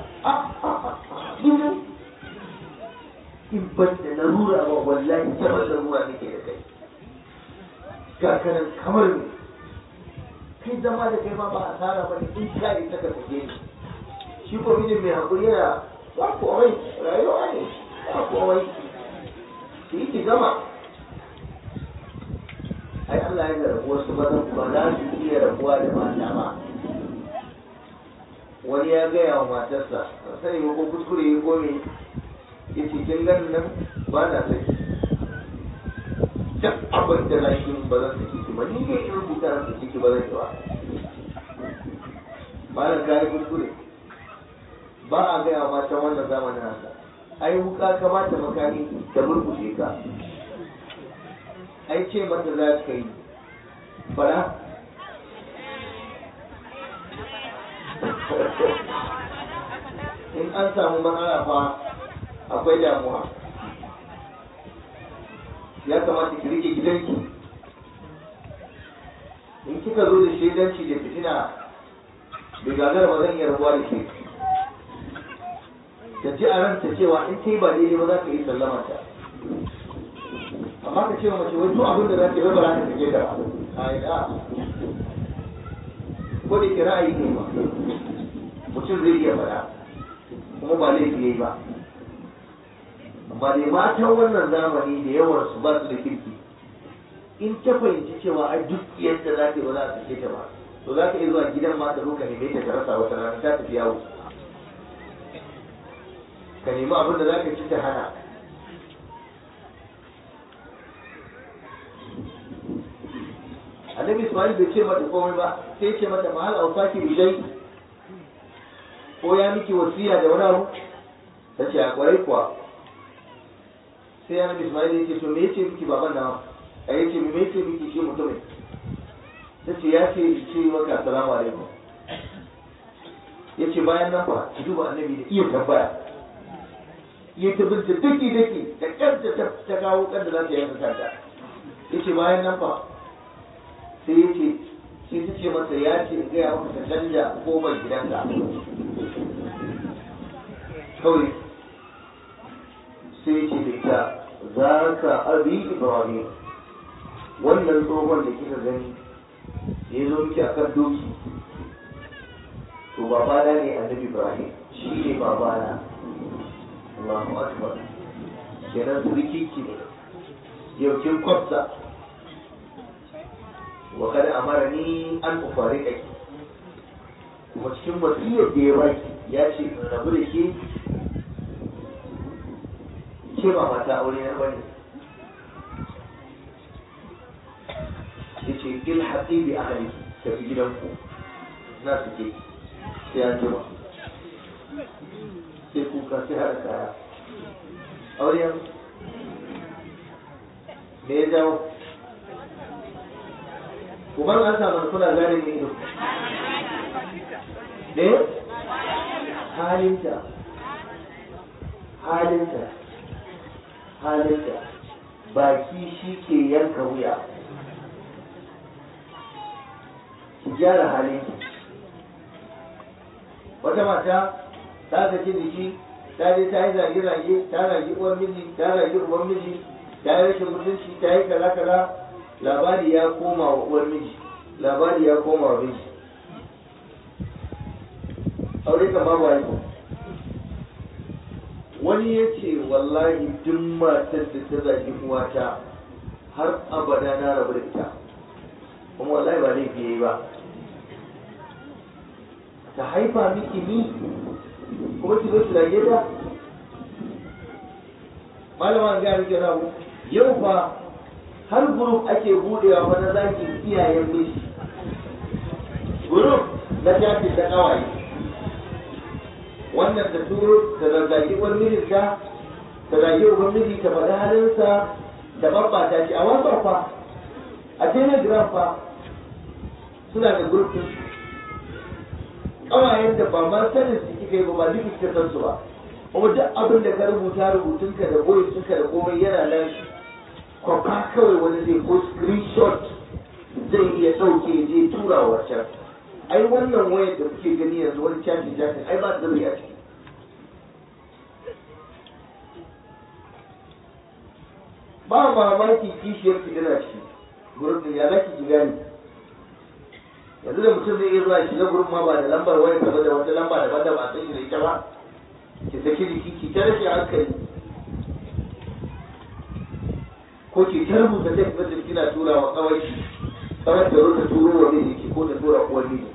in ban da larura ba wallahi ta ban larura nake da kai gagarin kamar ne kai zama da kai ma ba asara ba ne in ka ita ka sake ni shi ko mijin mai hakuri yana ba komai rayuwa ne ba komai ki yi ki gama ai Allah ya rabu wasu mazan ba za su iya rabuwa da mata ba wani ya gaya wa matarsa sani ba ko kuskure ya kome ya ce kin ganin nan ba na saki duk abin da na yi ba zan saki ki ba ni ne in rubuta na saki ki ba zan yi ba malam ka yi kuskure ba a gaya wa matan wannan zamanin haka ai wuka ka ba ta makami da murkushe ka ai ce mata za ka yi fara in an samu matsala fa akwai damuwa ya kamata ki rike gidanki in kika zo da shaidanci da fitina bai gagara ba zan iya rabuwa da ke ta ji a ranta cewa in ta yi ba daidai ba za ka yi sallama ta amma ka ce wa mace wai duk abin da za ta yi ba za ta take da a ina ko da ke ra'ayi ne ba mutum zai iya faɗa kuma ba laifi yayi ba amma dai matan wannan zamani da yawan su ba su da kirki in ta fahimci cewa ai duk yadda za ta yi ba za ta sake ta ba to za ka iya zuwa gidan ma ta zo ka neme ta ka rasa wata rana ta tafi yawo ka nemi abin da za ka ci ta hana annabi ismail bai ce mata komai ba sai ce mata mahal ausaki bishai ko ya miki wasiya da wani abu ta ce a kwarai kuwa sai annabi ismail ya ce to me yace miki baban nawa a yace me yace miki shi mutumin ta ce ya ce ce maka assalamu alaikum ya ce bayan nan fa ki duba annabi da iya tambaya ya ta binta daki daki da kanta ta kawo kanta za ta yanka kanta ya ce bayan nan fa sai ya ce sai ta ce masa ya ce in gaya maka ta canja kofar gidanka kawai sai ya ce da ita za ka abi ibrahim wannan tsohon da kika gani ya zo miki a kan doki to babana ne annabi ibrahim shi ne babana Allahu akbar kenan suriki ki ne yau kin kwafsa wa kada amarani an ufarika ki kuma cikin wasiyar da ya baki ya ce in rabu da ke ke ba mata aure na bane ya ce il haƙi bi ahli tafi gidanku na su ke sai an jima sai ku kuka sai haɗa kaya auren me ya jawo kuma an samu kuna gane ne ido ne halinta halinta halinta baki shi ke yanka wuya ki gyara halinki wata mata ta saki jiki ta je ta yi zage-zage ta zagi uwar miji ta zagi uwar miji ta yi rashin mutunci ta yi kaza-kaza labari ya koma wa uwar miji labari ya koma wa miji aure kan babu haihu wani ya ce wallahi duk matar da ta zagi uwata har abada na rabu da ita kuma wallahi ba laifi yayi ba ta haifa miki ni kuma ki zo ki zage ta malama ga rike na yau fa har group ake budewa fa na zaki iyayen miji group na tafi da kawai wannan ta turo ta zazzagi uwar mijinta ta zagi uwar miji ta faɗi halinsa da babbata shi a wasan fa a telegram fa suna da gurbin kawayen da ba ma sanin su kika yi ba ba duk kika san su ba kuma duk abin da ka rubuta rubutunka da boyetunka da komai yana nan kwafa kawai wani zai ko screenshot zai iya ɗauke je tura wa wancan ai wannan wayar da kuke gani yanzu wani chatting chatting ai ba sirri a ciki ba mamaki kishiyar ki tana ciki gurin din ya zaki ki gani yanzu da mutum zai iya zuwa shiga gurin ma ba da lambar wayar gaba da wata lamba daban da ba san shi da ita ba ki saki jiki ki ta rashin hankali ko ki ta rubuta text message kina tura wa kawai kawai da ta turo wa miji ki ko ta tura uwar miji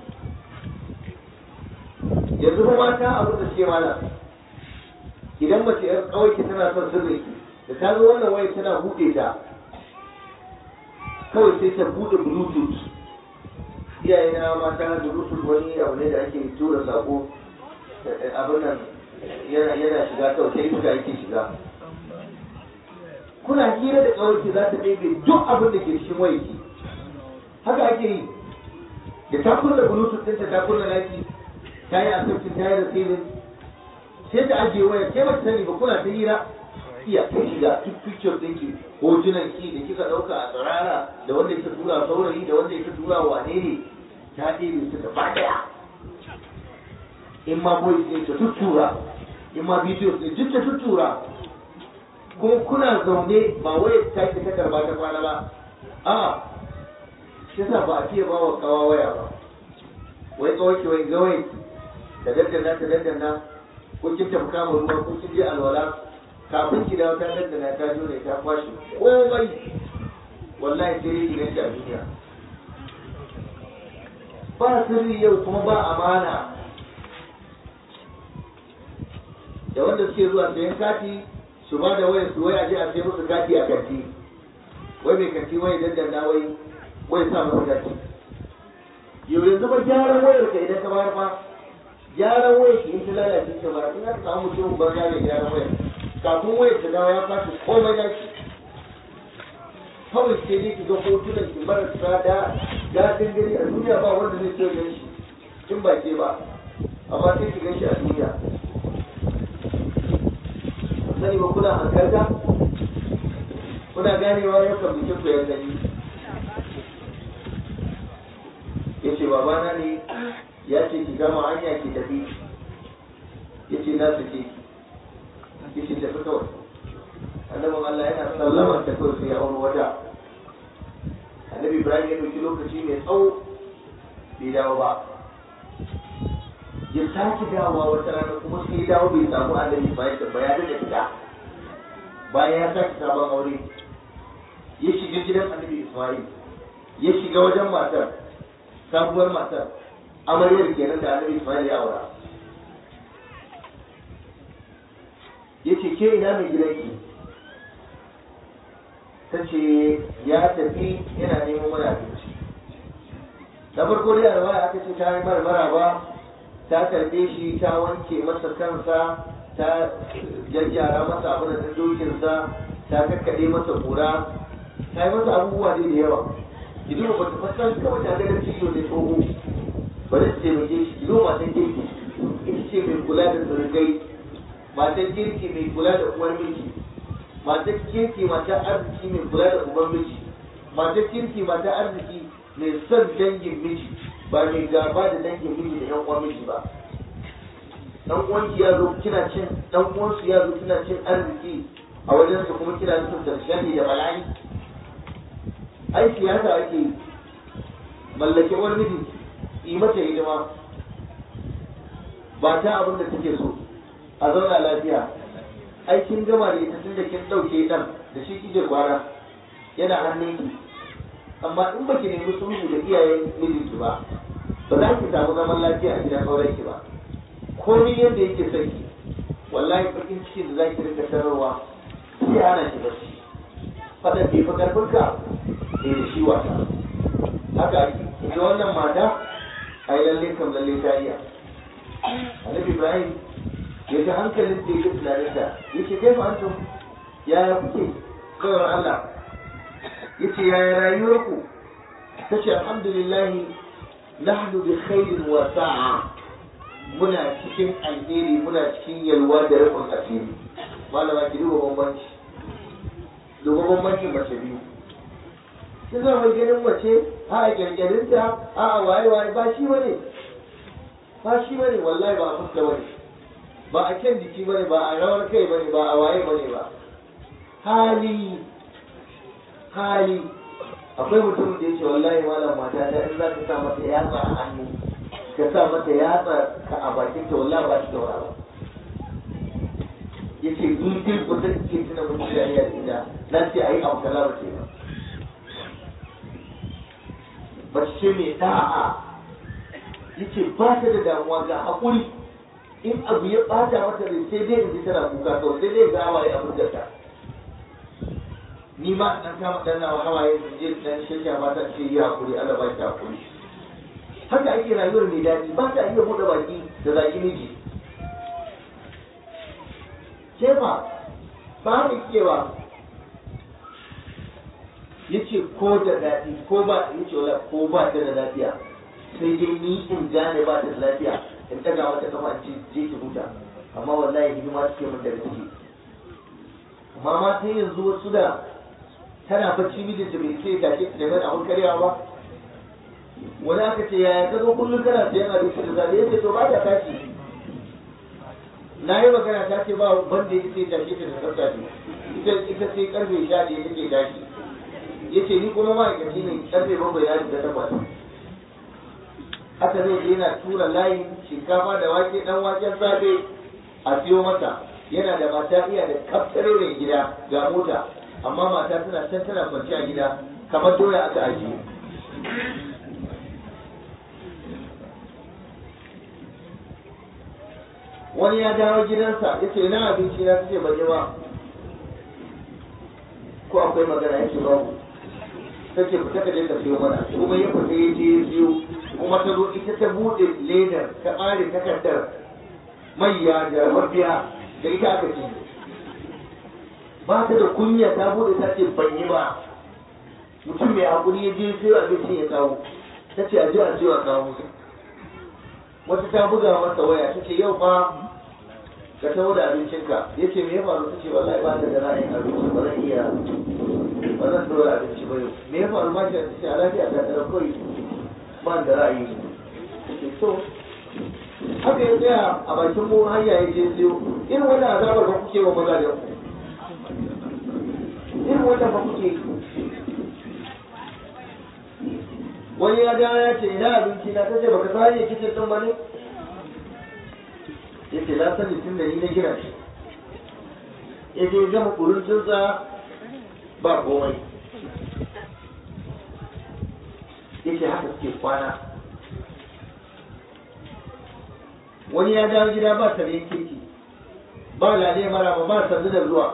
yanzu ba mata abin da suke mana idan mace yar kawai ki tana son sirri da ta zo wannan wayar tana buɗe ta kawai sai ta buɗe bluetooth iyaye na mata bluetooth wani abu ne da ake tura sako abin nan yana yana shiga kawai sai iska yake shiga kuna hira da kawai za ta ɗebe duk abin da ke cikin wayarki haka ake yi da ta kunna bluetooth ɗinta ta kunna naki ta yi asibiti ta yi receiving sai ta ajiye waya ke ba ta sani ba kuna ta hira iya ta shiga duk picture ɗinki hotunan ki da kika ɗauka a tsirara da wanda ya tura saurayi da wanda ya tura wane ne ta ɗebe su gaba ɗaya in ma voice ne ta tuttura in ma video ne duk ta tuttura kuma kuna zaune ba wai ta ki ta karba ta kwana ba a shi yasa ba a fiye ba wa kawa waya ba wai kawai wai gawai ta daddana ta daddana ko kin tafi kama ruwa ko kin je alwala kafin ki dawo ta daddana ta jone ta kwashe komai wallahi sai dai gidan a duniya ba sirri yau kuma ba amana da wanda suke zuwa sayan kati su ba da wayar su waya je a sai musu kati a kanti wai mai kanti wai daddana wai wai sa musu kati yau yanzu ba gyaran wayar ka idan ka bayar fa gyaran wayar ki in ta lalace ta ba in aka samu mutum ba ya mai gyaran wayar kafin wayar ta dawo ya kwace komai na ki kawai sai dai ki ga hotunan ki marasa da daɗin gani a duniya ba wanda zai so gan shi in ba ke ba amma sai ki gan shi a duniya sani ba kuna hankalta kuna ganewa yau kan bikin ku ya gani ya ce babana ne ya ce ki gama hanya ki tafi ya ce na su ce ya ce tafi kawai annabin Allah yana sallama ta kawai sai ya auri wata annabi Ibrahim ya ɗauki lokaci mai tsawo bai dawo ba ya sake dawowa wata rana kuma sai ya dawo bai samu annabi bayan da bayanin da fita bayan ya sake sabon aure ya shiga gidan annabi Ismail ya shiga wajen matar sabuwar matar amaryar kenan da annabi Ismail ya aura ya ce ke ina mai gidanki ta ce ya tafi yana neman mana abinci da farko dai a aka ce ta yi marmara ba ta karbe shi ta wanke masa kansa ta jajjara masa abin da dokinsa ta kakkaɗe masa kura ta yi masa abubuwa ne da yawa idan ba ta fasa kawai ta ganin ciwo da tsoho ba da ce mai shi idan matan kirki ita ce mai kula da surukai matan kirki mai kula da uwar miji matan kirki matan arziki mai kula da uban miji matan kirki matan arziki mai son dangin miji ba mai gaba da dangin miji da yan uwan miji ba dan uwanki ya zo kina cin dan uwansu ya zo kina cin arziki a wajen su kuma kina nufin tarshani da bala'i ai siyasa ake yi mallake wani miji yi mata hidima ba ta abin da take so a zauna lafiya ai kin gama da ita tun da kin dauke dan da shi kike kwara yana hannunki amma in baki nemi sulhu da iyayen mijinki ba ba za ki samu zaman lafiya a gidan aurenki ba komai yadda yake son ki wallahi bakin cikin da zaki rika tararwa sai hana ki barci fadan bai fi karfin ka ne da shi wasa haka ake ita wannan mata ai lalle kam lalle ta iya annabi ibrahim ya ga hankalin da yake tunanin ta yace kai fa antum yaya kuke kawai Allah yace yaya rayuwarku tace alhamdulillah nahnu bi khairin wa sa'a muna cikin alheri muna cikin yalwa da rufin asiri malama ki duba bambanci duba bambancin mace biyu kin zama mai ganin mace a a kirkirinta a a waye waye ba shi bane ba shi bane wallahi ba a fuska bane ba a kyan jiki bane ba a rawar kai bane ba a waye bane ba hali hali akwai mutum da yake wallahi malam mata ta in za ka sa mata yatsa a hannu ka sa mata yatsa ka a bakin ta wallahi ba shi da wani ba yace ni dai ba zan iya tuna mutum da ya ina na ce ayi abu kaza ba ce ba mace mai da'a yace ba ta da damuwa ga haƙuri in abu ya ɓata mata rai sai dai in ji tana kuka kawai sai dai ga hawaye abin da ta ni ma dan kama dan nawa hawaye in je dan shirya ba ta ce yi haƙuri Allah ba ki haƙuri haka ake rayuwar mai daɗi ba ta iya buɗe baki da zaki miji ke ba ba mu kewa yace ko da daɗi ko ba yace wala ko ba ta da lafiya sai dai ni in gane ba ta da lafiya in daga wata kafa in je ki huta amma wallahi hidima take min daga ciki amma ma sai yanzu wasu da tana bacci mijinta bai sai ta ke da mai abun karyawa ba wani aka ce yaya ka zo kullum kana sayan abinci da zaɓe yace to ba ta tashi na yi magana ta ce ba banda ya ce tashi ta da tsaftace ita ita sai karfe sha ɗaya take tashi yace ni kuma ma'aikaci ne karfe bakwai ya shiga takwas haka zai je yana tura layin shinkafa da wake dan waken safe a siyo mata yana da mata iya da kaftare mai gida ga mota amma mata tana can tana kwanci a gida kamar doya aka ajiye wani ya dawo gidansa ya ce ina abinci na ce ban yi ba ko akwai magana ya ce babu ta ce fita ka je ka siyo mana kuma ya fita ya je ya siyo kuma ta zo ita ta buɗe ledar ta ɓare takardar mayya da mafiya da ita aka ci ba ta da kunya ta buɗe ta ce ban yi ba mutum mai hakuri ya je siyo abinci ya kawo ta ce a je a siyo a kawo wata ta buga masa waya ta ce yau fa ka taho da abincinka ya ce me ya faru ta ce wallahi ba ta da ra'ayin abinci ba zan iya ba zan dora abinci ba yau me ya faru ma ta ce a lafiya ta tara kawai ba da ra'ayi ta ce so haka ya tsaya a bakin mu hanya ya je siyo irin wannan azabar ba kuke wa mazajen ku irin wannan ba kuke wani ya dawo ya ce ina abinci na tace baka san hanyar kicin din ba ne ya ce na sani tun da ni na gina shi ya ce gama kuruncinsa ba komai ya ce haka suke kwana wani ya dawo gida ba tare keke ba lale mara ba sanzu da zuwa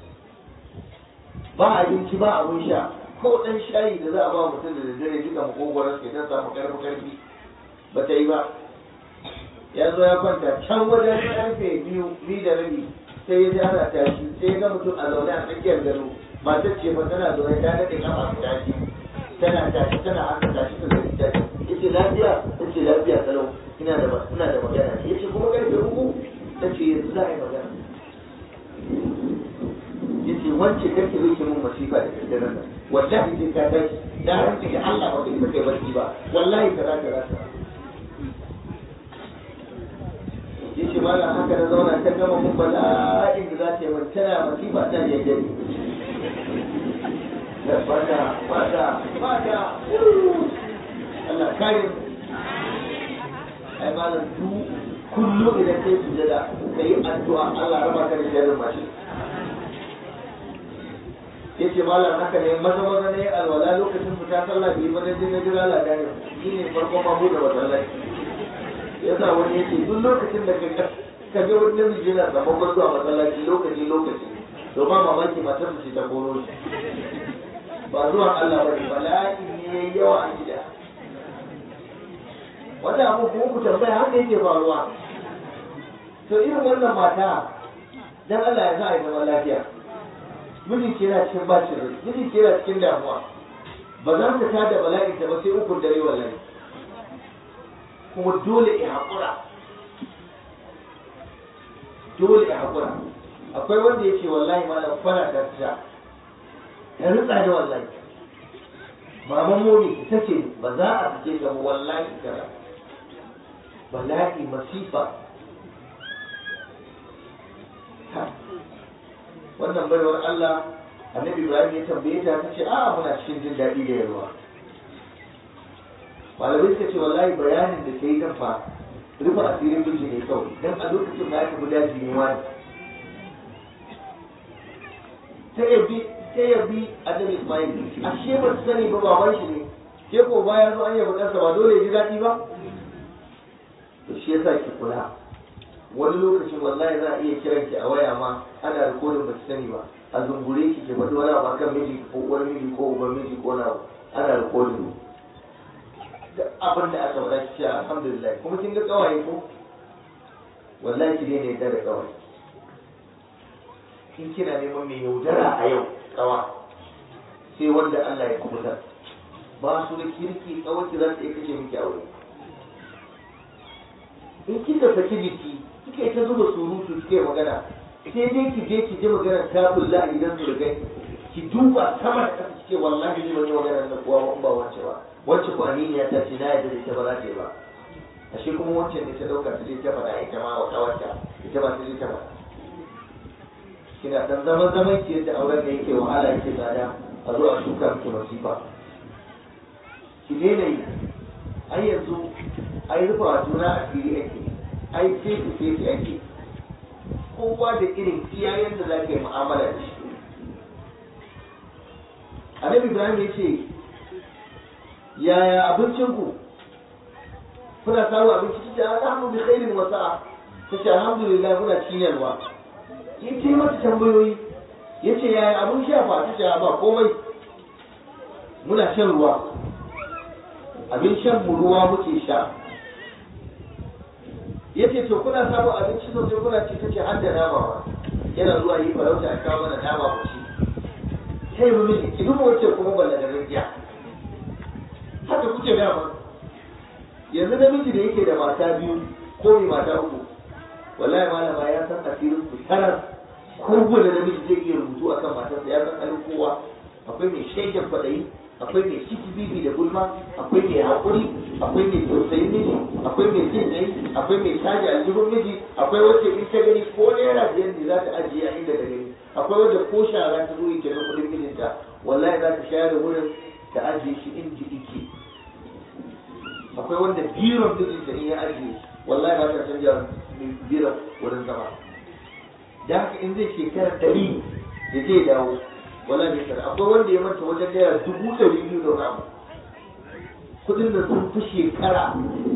ba abinci ba abin sha ko ɗan shayi da za a ba mutum da daddare duka makogoron ke don samu karfi karfi ba ta yi ba ya zo ya kwanta can wajen karfe biyu biyu da rabi sai ya ji ana tashi sai ya ga mutum a zaune a tsakiyar gado matar ce fa tana zaune ta daɗe kafa ta tashi tana tashi tana haka tashi ta zai tashi yace lafiya tace lafiya kalau ina da ina da magana yace kuma karfe uku tace yanzu za a yi magana yace wance kake rike mun masifa da daddare nan wallahi sai ka tashi da rantsi ga Allah ba kai kai barci ba wallahi kaza kaza kaza yace malam haka na zauna ta gama mun bala'in da za ta yi mun tana masifa ta jajjari da bada bada bada Allah kare ai malam du kullu idan kai sujada kai addu'a Allah raba ka da sharrin mashi yace malam haka ne maza maza ne alwala lokacin fita sallah bai ba dan na jira la gane shi ne farkon ma bude masallaci yasa wani yace duk lokacin da ka ka ga wani namiji yana samun zuwa masallaci lokaci lokaci to ba mamaki matar su ta koro shi ba zuwa Allah ba ne bala'i ne yawa a gida wata abu kuma ku tambaya haka yake faruwa to irin wannan mata dan Allah ya sa a yi zaman lafiya miji ke yana cikin bacin rai miji ke yana cikin damuwa ba za ta tada bala'in ta ba sai ukun dare wallahi kuma dole ya haƙura dole ya haƙura akwai wanda ya ce wallahi malam kwana da ta ya rutsa da wallahi maman momi ita ce ba za a fice ga wallahi kaza bala'i masifa wannan baiwar Allah annabi Ibrahim ya tambaye ta ta ce a muna cikin jin daɗi da yarwa malamai suka ce wallahi bayanin da ta yi kan fa rufe asirin miji ne kawai dan a lokacin da aka guda jini wani ta yabi ta yabi annabi Ismail ashe ba su sani ba baban shi ne ke ko baya zo an yabi ɗansa ba dole ya ji daɗi ba to shi yasa ki kula wani lokacin wallahi za a iya kiran ki a waya ma ana rikodin ba ki sani ba a zungure ki ke faɗi wani abu akan miji ko uwar miji ko uban miji ko na ana rikodin duk abin da aka faɗa ki ce alhamdulillah kuma kin ga kawaye ko wallahi ki daina yadda da kawaye in kina neman mai yaudara a yau kawa sai wanda Allah ya kubuta ba su da kirki kawai ki za su iya kashe miki aure in kika saki jiki kika ta zuba surutu kike magana sai dai ki je ki ji magana ta bulla idan su rigai ki duba sama da kasa kike wallahi ne wani magana da kuwa ba wance ba wacce ko aminiya ta ce na yadda da ita ba za ta yi ba ashe kuma wancan da ta dauka ta je ta faɗa ita ma wata wacce ita ba ta je ta faɗa kina dan zaman zaman ki yadda auren da yake wahala yake tsada a zo a shuka miki masifa ki daina yi ai yanzu ai rufa wa juna a fili ake ai fefe fefe ake kowa da irin iyayen da za ka yi mu'amala da shi annabi ibrahim ya ce yaya abincinku kuna samu abinci ta ce alhamdu bi khairin wa sa'a ta ce alhamdulillah muna cinyarwa ya ce mata tambayoyi ya ce yaya abin sha fa ta ce ba komai muna shan ruwa abin shan mu ruwa muke sha ya ce to kuna samun abinci sosai kuna ci ta ce har da nama ma yana zuwa yi farauta a kawo mana nama mu ci sai mu miji ki duba wacce kuma balla da rijiya haka kuke dama yanzu namiji da yake da mata biyu ko mai mata uku wallahi malama ya san asirin ku tarar kowane namiji zai iya rubutu akan matarsa ya san halin kowa akwai mai shaidan kwaɗayi akwai mai ciki bibi da gulma akwai mai haƙuri akwai mai tausayin miji akwai mai jin dai akwai mai caji aljihun miji akwai wacce in ta gani ko naira biyar ne za ta ajiye a inda ta gani akwai wacce ko shara ta zo yake na kuɗin mijinta wallahi za ta share wurin ta ajiye shi inda yake akwai wanda biron mijinta in ya ajiye wallahi ba ta canja biron wurin zama da haka in zai shekara ɗari da zai dawo wala ne sana akwai wanda ya manta wajen naira dubu ɗari biyu da wani abu kuɗin da sun fi shekara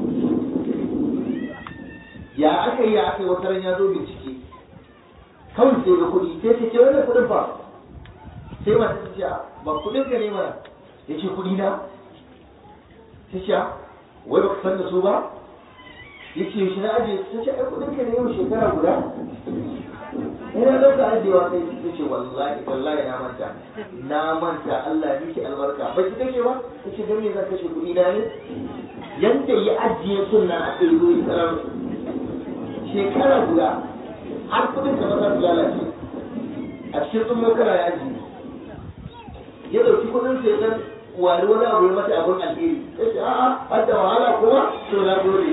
ya aka yi ya aka yi wata ran ya zo bincike kawai sai ga kuɗi sai ce ce wannan kuɗin fa sai mata ta ce ba kuɗin ka ne mana ya ce kuɗi na ta ce wai ba ka san da su ba yace shi na ajiye ta ce ai kudin ka ne yau shekara guda ina ɗauka ajiyewa kai ta ce wallahi wallahi na manta na manta Allah ya miki albarka ba ki kashe ba ta ce don me zan kashe kuɗi na ne yanda ya ajiye sunna a kai zo ya tarar shekara guda har kudin ka za su lalace a cikin tsummo kana ya ajiye ya ɗauki kudin sai dan wani wani abu ya mata abin alheri ya ce a'a har da wahala kuma to na gode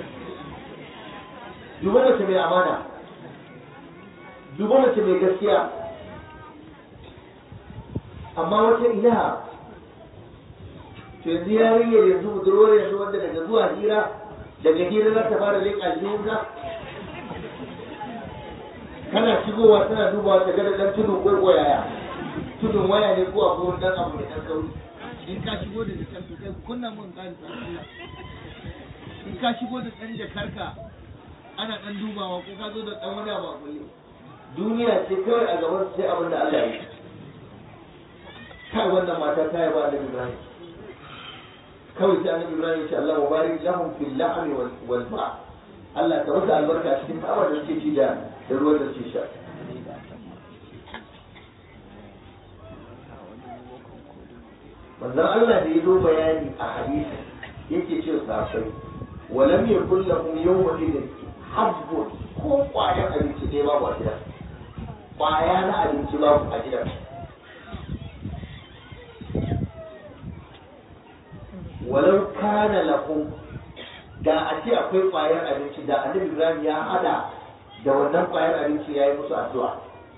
duba mace mai amana duba mace mai gaskiya amma wata ina to yanzu yarinyar yanzu budurwar yanzu wanda daga zuwa hira daga hira za ta fara leƙa aljihunka kana shigowa tana dubawa ta gada dan tudu ko yaya tudun waya ne ko abu dan abu mai dan kauri in ka shigo da jakar to kai kunna mun kan Allah in ka shigo da dan jakarka ana dan dubawa ko ka zo da dan wani abu a kulle duniya ce kawai a gaban sai abin da Allah ya yi kai wannan mata ta yaba da Ibrahim kawai sai annabi Ibrahim ya ce Allah mubarak lahum fil lahmi wal ma Allah ka masa albarka cikin tsawa da suke ci da da ruwan da suke sha manzon Allah da ya zo bayani a hadisi yake ce safai walam yakul lahum yawma idin habbun ko kwayan abinci ne babu a gidan kwaya na abinci babu a gidan walau kana lahum da a ce akwai kwayar abinci da annabi Ibrahim ya hada da wannan kwayar abinci ya yi musu addu'a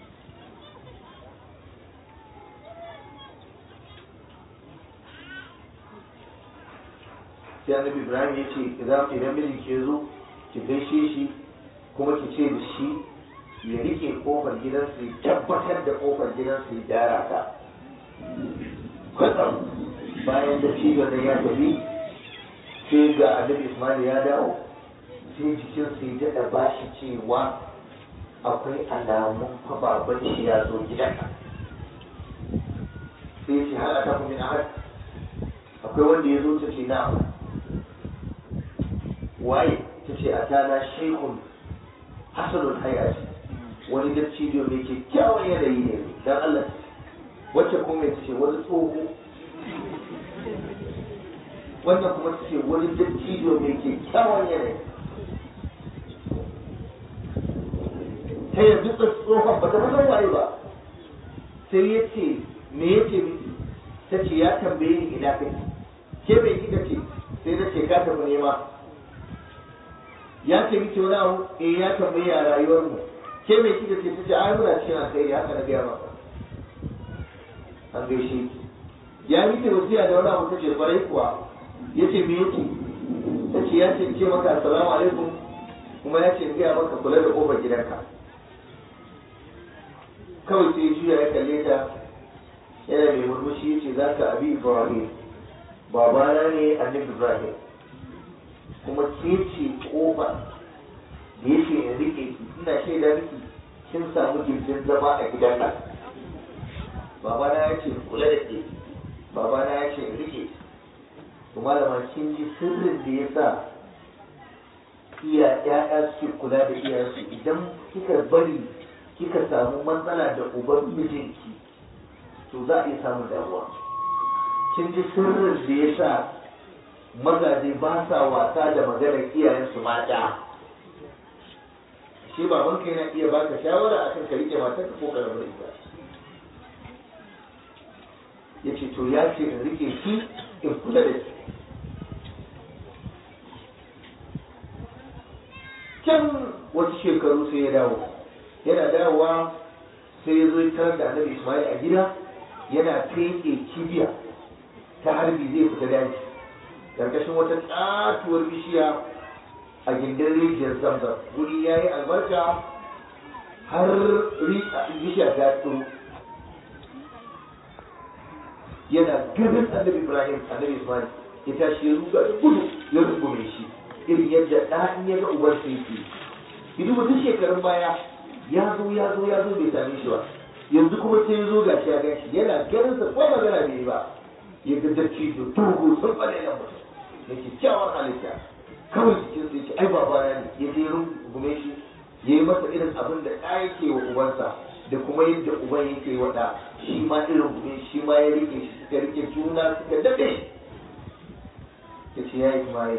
sai annabi Ibrahim ya ce idan idan mijin ke zo ki gaishe shi kuma ki ce da shi ya rike kofar gidansu ya tabbatar da kofar gidansu ya gyara ta kwatsam bayan da cibiyar da ya tafi sai ga annabi Ismail ya dawo sai jikin su ya daɗa bashi cewa akwai alamun fa baban shi ya zo gidan sai ce hal ta min ahad akwai wanda ya zo ta ce na waye ta ce a tana shekun hasanul hayati wani dattijo mai kyakkyawan yanayi ne dan Allah wacce kuma ta ce wani tsoho wannan kuma ta ce wani dattijo mai kyakkyawan yanayi ta yanzu ta tsohon ba ta san waye ba sai ya ce me ya ce miki ta ce ya tambaye ni ina kai ke mai kika ce sai ta ce ka tafi nema ya ce miki wani abu eh ya tambaye a rayuwar mu ke mai kika ce ta ce ai muna cikin alkhairi haka na gaya maka an gaishe ki ya miki wasiya da wani abu ta ce kwarai kuwa ya ce me yake ta ce ya ce ce maka assalamu alaikum kuma ya ce gaya maka kula da kofar gidanka kawai sai juya ya kalle ta yana mai murmushi ya ce za ka abi ibrahim babana ne annabi ibrahim kuma ke ce kofa da ya ce in rike ki ina shaida miki kin samu gindin zama a gidan nan babana ya ce kula da ke babana ya ce in rike to malama kin ji sirrin da ya sa iya ya'ya suke kula da iyayensu idan kika bari kika samu matsala da uban mijinki to za a iya samun damuwa kin ji sirrin da ya sa mazaje ba sa wasa da maganar iyayensu mata shi babanka yana iya baka shawara akan ka rike matarka ko ka rabu da ita ya ce to ya ce in rike ki in kula da ki can wasu shekaru sai ya dawo yana dawowa sai ya zo ya tarar da annabi ismail a gida yana feke kibiya ta harbi zai fita daji karkashin wata tsatuwar bishiya a gindin rijiyar zamzam guri ya yi albarka har bishiya ta tsoro yana ganin annabi ibrahim annabi ismail ya tashi ya ruga da gudu ya rungume shi irin yadda ɗa in ya ga ubar sa yake ki duba duk shekarun baya ya zo ya zo ya zo bai same shi ba yanzu kuma sai ya zo ga shi ya gan shi yana ganin sa ko magana bai yi ba ya ga dacci da dogo sun bane nan mutum da kyakkyawar halitta kawai cikin sai ce ai babana ne ya je rungume shi ya yi masa irin abin da ɗa yake wa ubansa da kuma yadda uban yake wa ɗa shi ma irin gume shi ma ya rike shi suka rike juna suka daɗe ya ce ya Ismail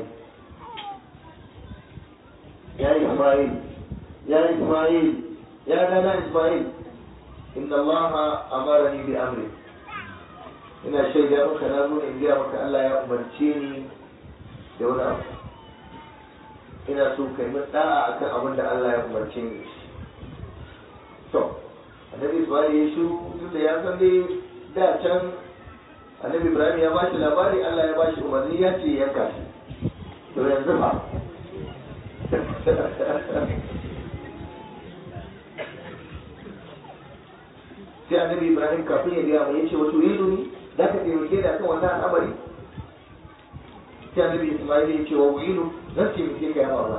ya Ismail ya Ismail ya dana Ismail inna Allah amarani bi amri ina shaida maka na zo in gaya maka Allah ya umarce ni da wani abu ina so kai min da'a akan abin da Allah ya umarce ni to annabi Ismail ya shiru tunda ya san dai da can annabi Ibrahim ya bashi labari Allah ya bashi umarni ya ce yanka shi to yanzu fa sai annabi Ibrahim kafin ya gaya mai yace wato yanzu ni za ka taimake da kan wannan al'amari sai annabi Ismail ya ce wa wilu zan taimake ka ya baba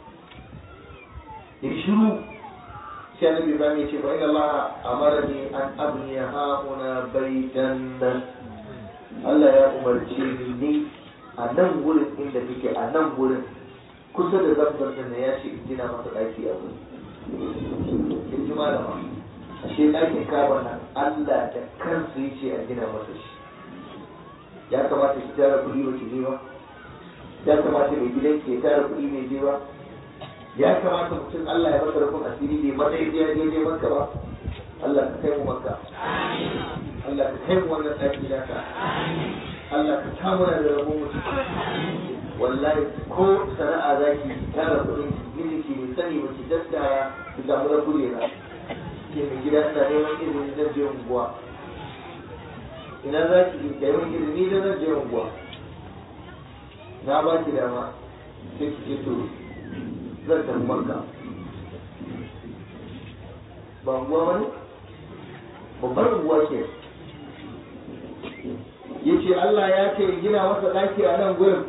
ya shiru sai annabi Ibrahim ya ce fa inna Allah amarani an abniya hauna baitan Allah ya umarce ni a nan gurin inda kake a nan gurin kusa da zabbar da ya ce in gina masa daki a wurin in ji malama ashe ɗakin kaba nan Allah da kansa ya ce a gina masa shi ya kamata ki tara kuɗi ba ki je ba ya kamata mai gidan ke tara kuɗi mai je ba ya kamata mutum Allah ya masa rufin asiri bai mata ya je je maka ba Allah ka kai mu maka Allah ka kai mu wannan ɗaki naka Allah ka samu da rabon mutum wallahi ko sana'a zaki tara kuɗin miji ki mai sani ba ki daskara ki samu na kujera ke mai gida ina neman izini zan je unguwa ina za ki kai min izini da zan je unguwa na ba ki dama sai ki ce to zan tafi makka ba unguwa wani babbar unguwa ce ya ce Allah ya ce gina masa ɗaki a nan gurin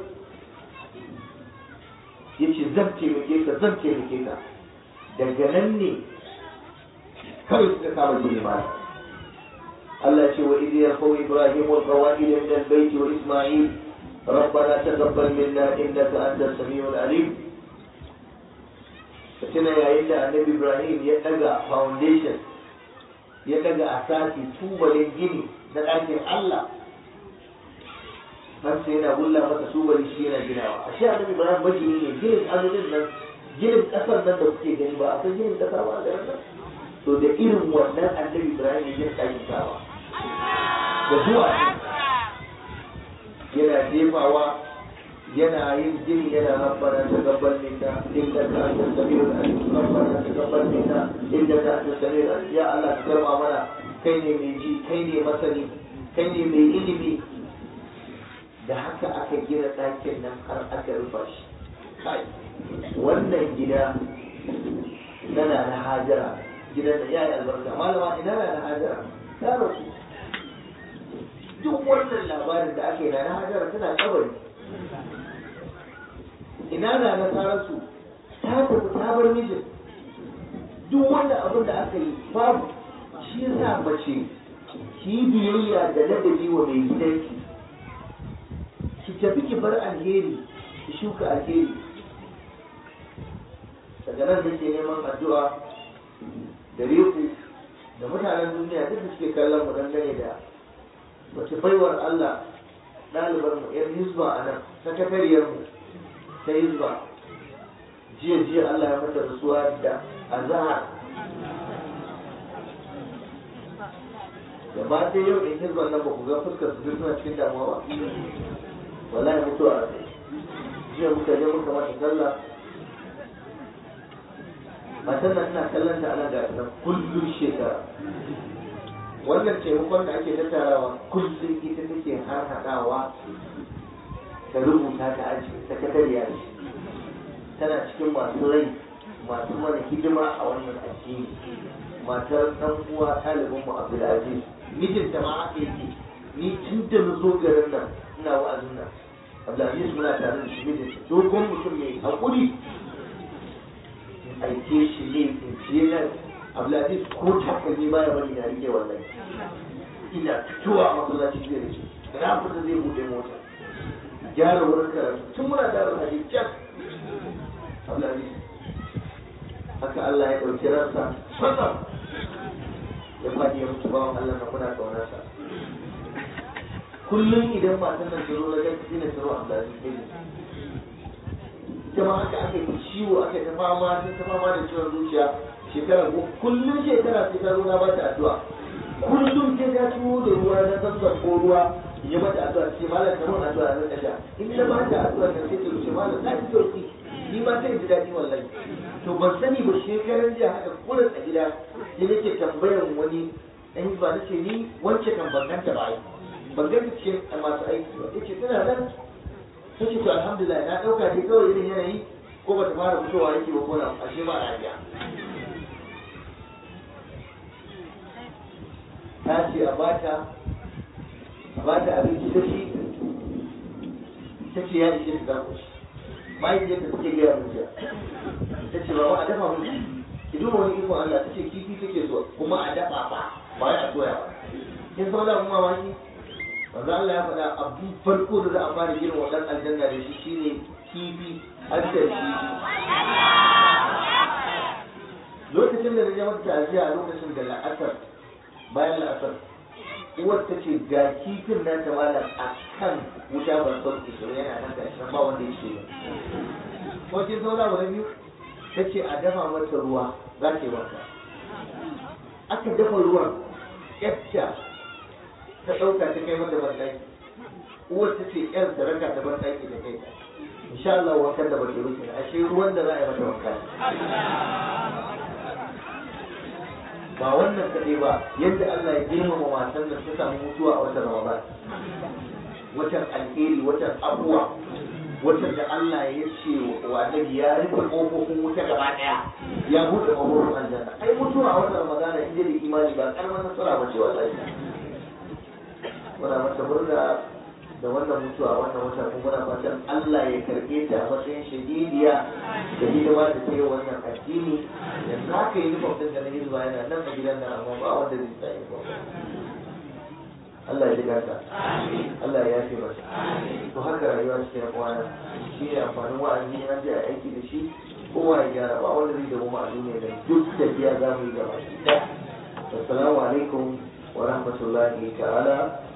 ya ce zan taimake ka zan taimake ka daga nan ne kawai suka kama gini ma Allah ce wa idh yarfau ibrahim wal qawaid min al bayt wa isma'il ربنا تقبل منا انك انت السميع العليم tuna yayin da annabi ibrahim ya daga foundation ya daga asasi tubalin gini na ɗakin allah nan sai yana wulla masa tubali shi yana ginawa a shi annabi ibrahim magini ne ginin azumin nan ginin ƙasar nan da kuke gani ba a san ginin ƙasa ba da nan to da irin wannan annabi ibrahim ya gina ɗakin kawa da zuwa yana jefawa yana yin jini yana rabbana taqabbal minna innaka antas samiul alim rabbana taqabbal minna innaka antas samiul alim ya Allah ka karba mana kai ne mai ji kai ne masani kai ne mai ilimi da haka aka gina ɗakin nan har aka rufa shi kai wannan gida nana na hajara gidan da yayi albarka malama ina na hajara ta rasu duk wannan labarin da ake na na hajara tana kabari ina na nasararsu ta tafi ta bar mijin duk wanda abin da aka yi babu shi yasa mace ki biyayya da ladabi wa mai gidanki ki tafi ki bar alheri ki shuka alheri daga nan nake neman addu'a da ku da mutanen duniya duk da suke kallon mu dangane da wace baiwar Allah ɗalibar mu yan hizba a nan sakatariyar mu ta hizba jiya jiya Allah ya mata rasuwa da azahar gaba ɗaya yau in hizban nan ba ku ga fuskar su suna cikin damuwa ba wallahi mutuwa a tsaye jiya muka je muka mata sallah matan nan ina kallon ta ana ga nan kullum shekara wannan taimakon da ake tattarawa kullum ita take har haɗawa ta rubuta ta aji sakatariya ce tana cikin masu rai masu mana hidima a wannan addini matar ɗan uwa ɗalibin mu Abdulaziz mijinta ma haka yake ni tun da na zo garin nan ina wa'azin nan Abdulaziz muna tare da shi mijinta dogon mutum mai haƙuri in aike shi ne in ciye nan Abdulaziz ko takalmi ba ya bari na rike wallahi ina fitowa a masallaci zai rike da na fita zai buɗe mota gyara wurin karatu tun muna da hadisi can Abdulaziz haka Allah ya ɗauki ransa kwatsam ya faɗi ya mutu bawan Allah na muna ƙaunarsa kullum idan matan nan ta zo na gaske sai na tsaro Abdulaziz ne ita ma haka aka yi ciwo aka yi ta fama sai ta fama da ciwon zuciya shekara ko kullum shekara sai ta zo na ba ta addu'a kullum sai ta ciwo da ruwa na sassan ko ruwa ya mata addu'a ce malam ta mun addu'a na kasha in ta ba ta addu'a ta sai ta ce malam ta ji sauki ni ma sai ji daɗi wallahi to ban sani ba shekaran jiya haka kullum a gida sai nake tambayar wani ɗan ba nace ni wance kan ban ganta ba ai ban ganta cikin masu aiki ba yace tana nan ta ce to alhamdulillah na ɗauka dai kawai irin yanayi ko ba ta fara fitowa yake ba ko na ashe ba lafiya ta ce a bata a bata abinci ta ci ta ce ya ishe ta zaku shi mahaifiyar da suke gaya mun jiya ta ce ba a dafa mun ki duba wani ikon Allah ta ce kifi take so kuma a dafa ba ba ya soya ba kin san wani abun mamaki manzo Allah ya faɗa abu farko da za a fara girin wannan aljanna da shi shine kifi haddar kifi lokacin da na je mata ta'aziya a lokacin da la'asar bayan la'asar uwar ta ce ga kifin nan ta malam a kan wuta ban son ishirin yana nan da ashirin ba wanda ya ce ko kin zauna wani biyu ta ce a dafa mata ruwa za ta yi wanka aka dafa ruwan yadda ta ɗauka ta kai mata banɗaki uwar ta ce ƴar ta raka ta banɗaki da kai insha Allah wankan da bace rufe ashe ruwan da za a yi mata wanka ba wannan kaɗai ba yadda Allah ya girmama matan da ta samu mutuwa a watan Ramadan watan alheri watan abuwa watan da Allah ya ce wa annabi ya rufe kofofin wuta gaba ɗaya ya buɗe kofofin aljanna ai mutuwa a watan Ramadan in da imani ba karamar nasara ba ce wallahi muna mata murna da wannan mutuwa wannan wata kuma muna fatan Allah ya karbe ta a matsayin shahidiya da hidima da ta yi wannan addini yanzu haka yi nufin ɗin da na hizba yana nan a gidan nan amma ba wanda zai tsaye ba Allah ya jiga ta Allah ya yafe masa to haka rayuwa ce ya kwana shi ne amfanin wa'azi na je a aiki da shi kowa ya gyara ba wanda zai damu a duniya da duk tafiya za mu yi gaba ɗaya assalamu alaikum wa rahmatullahi ta'ala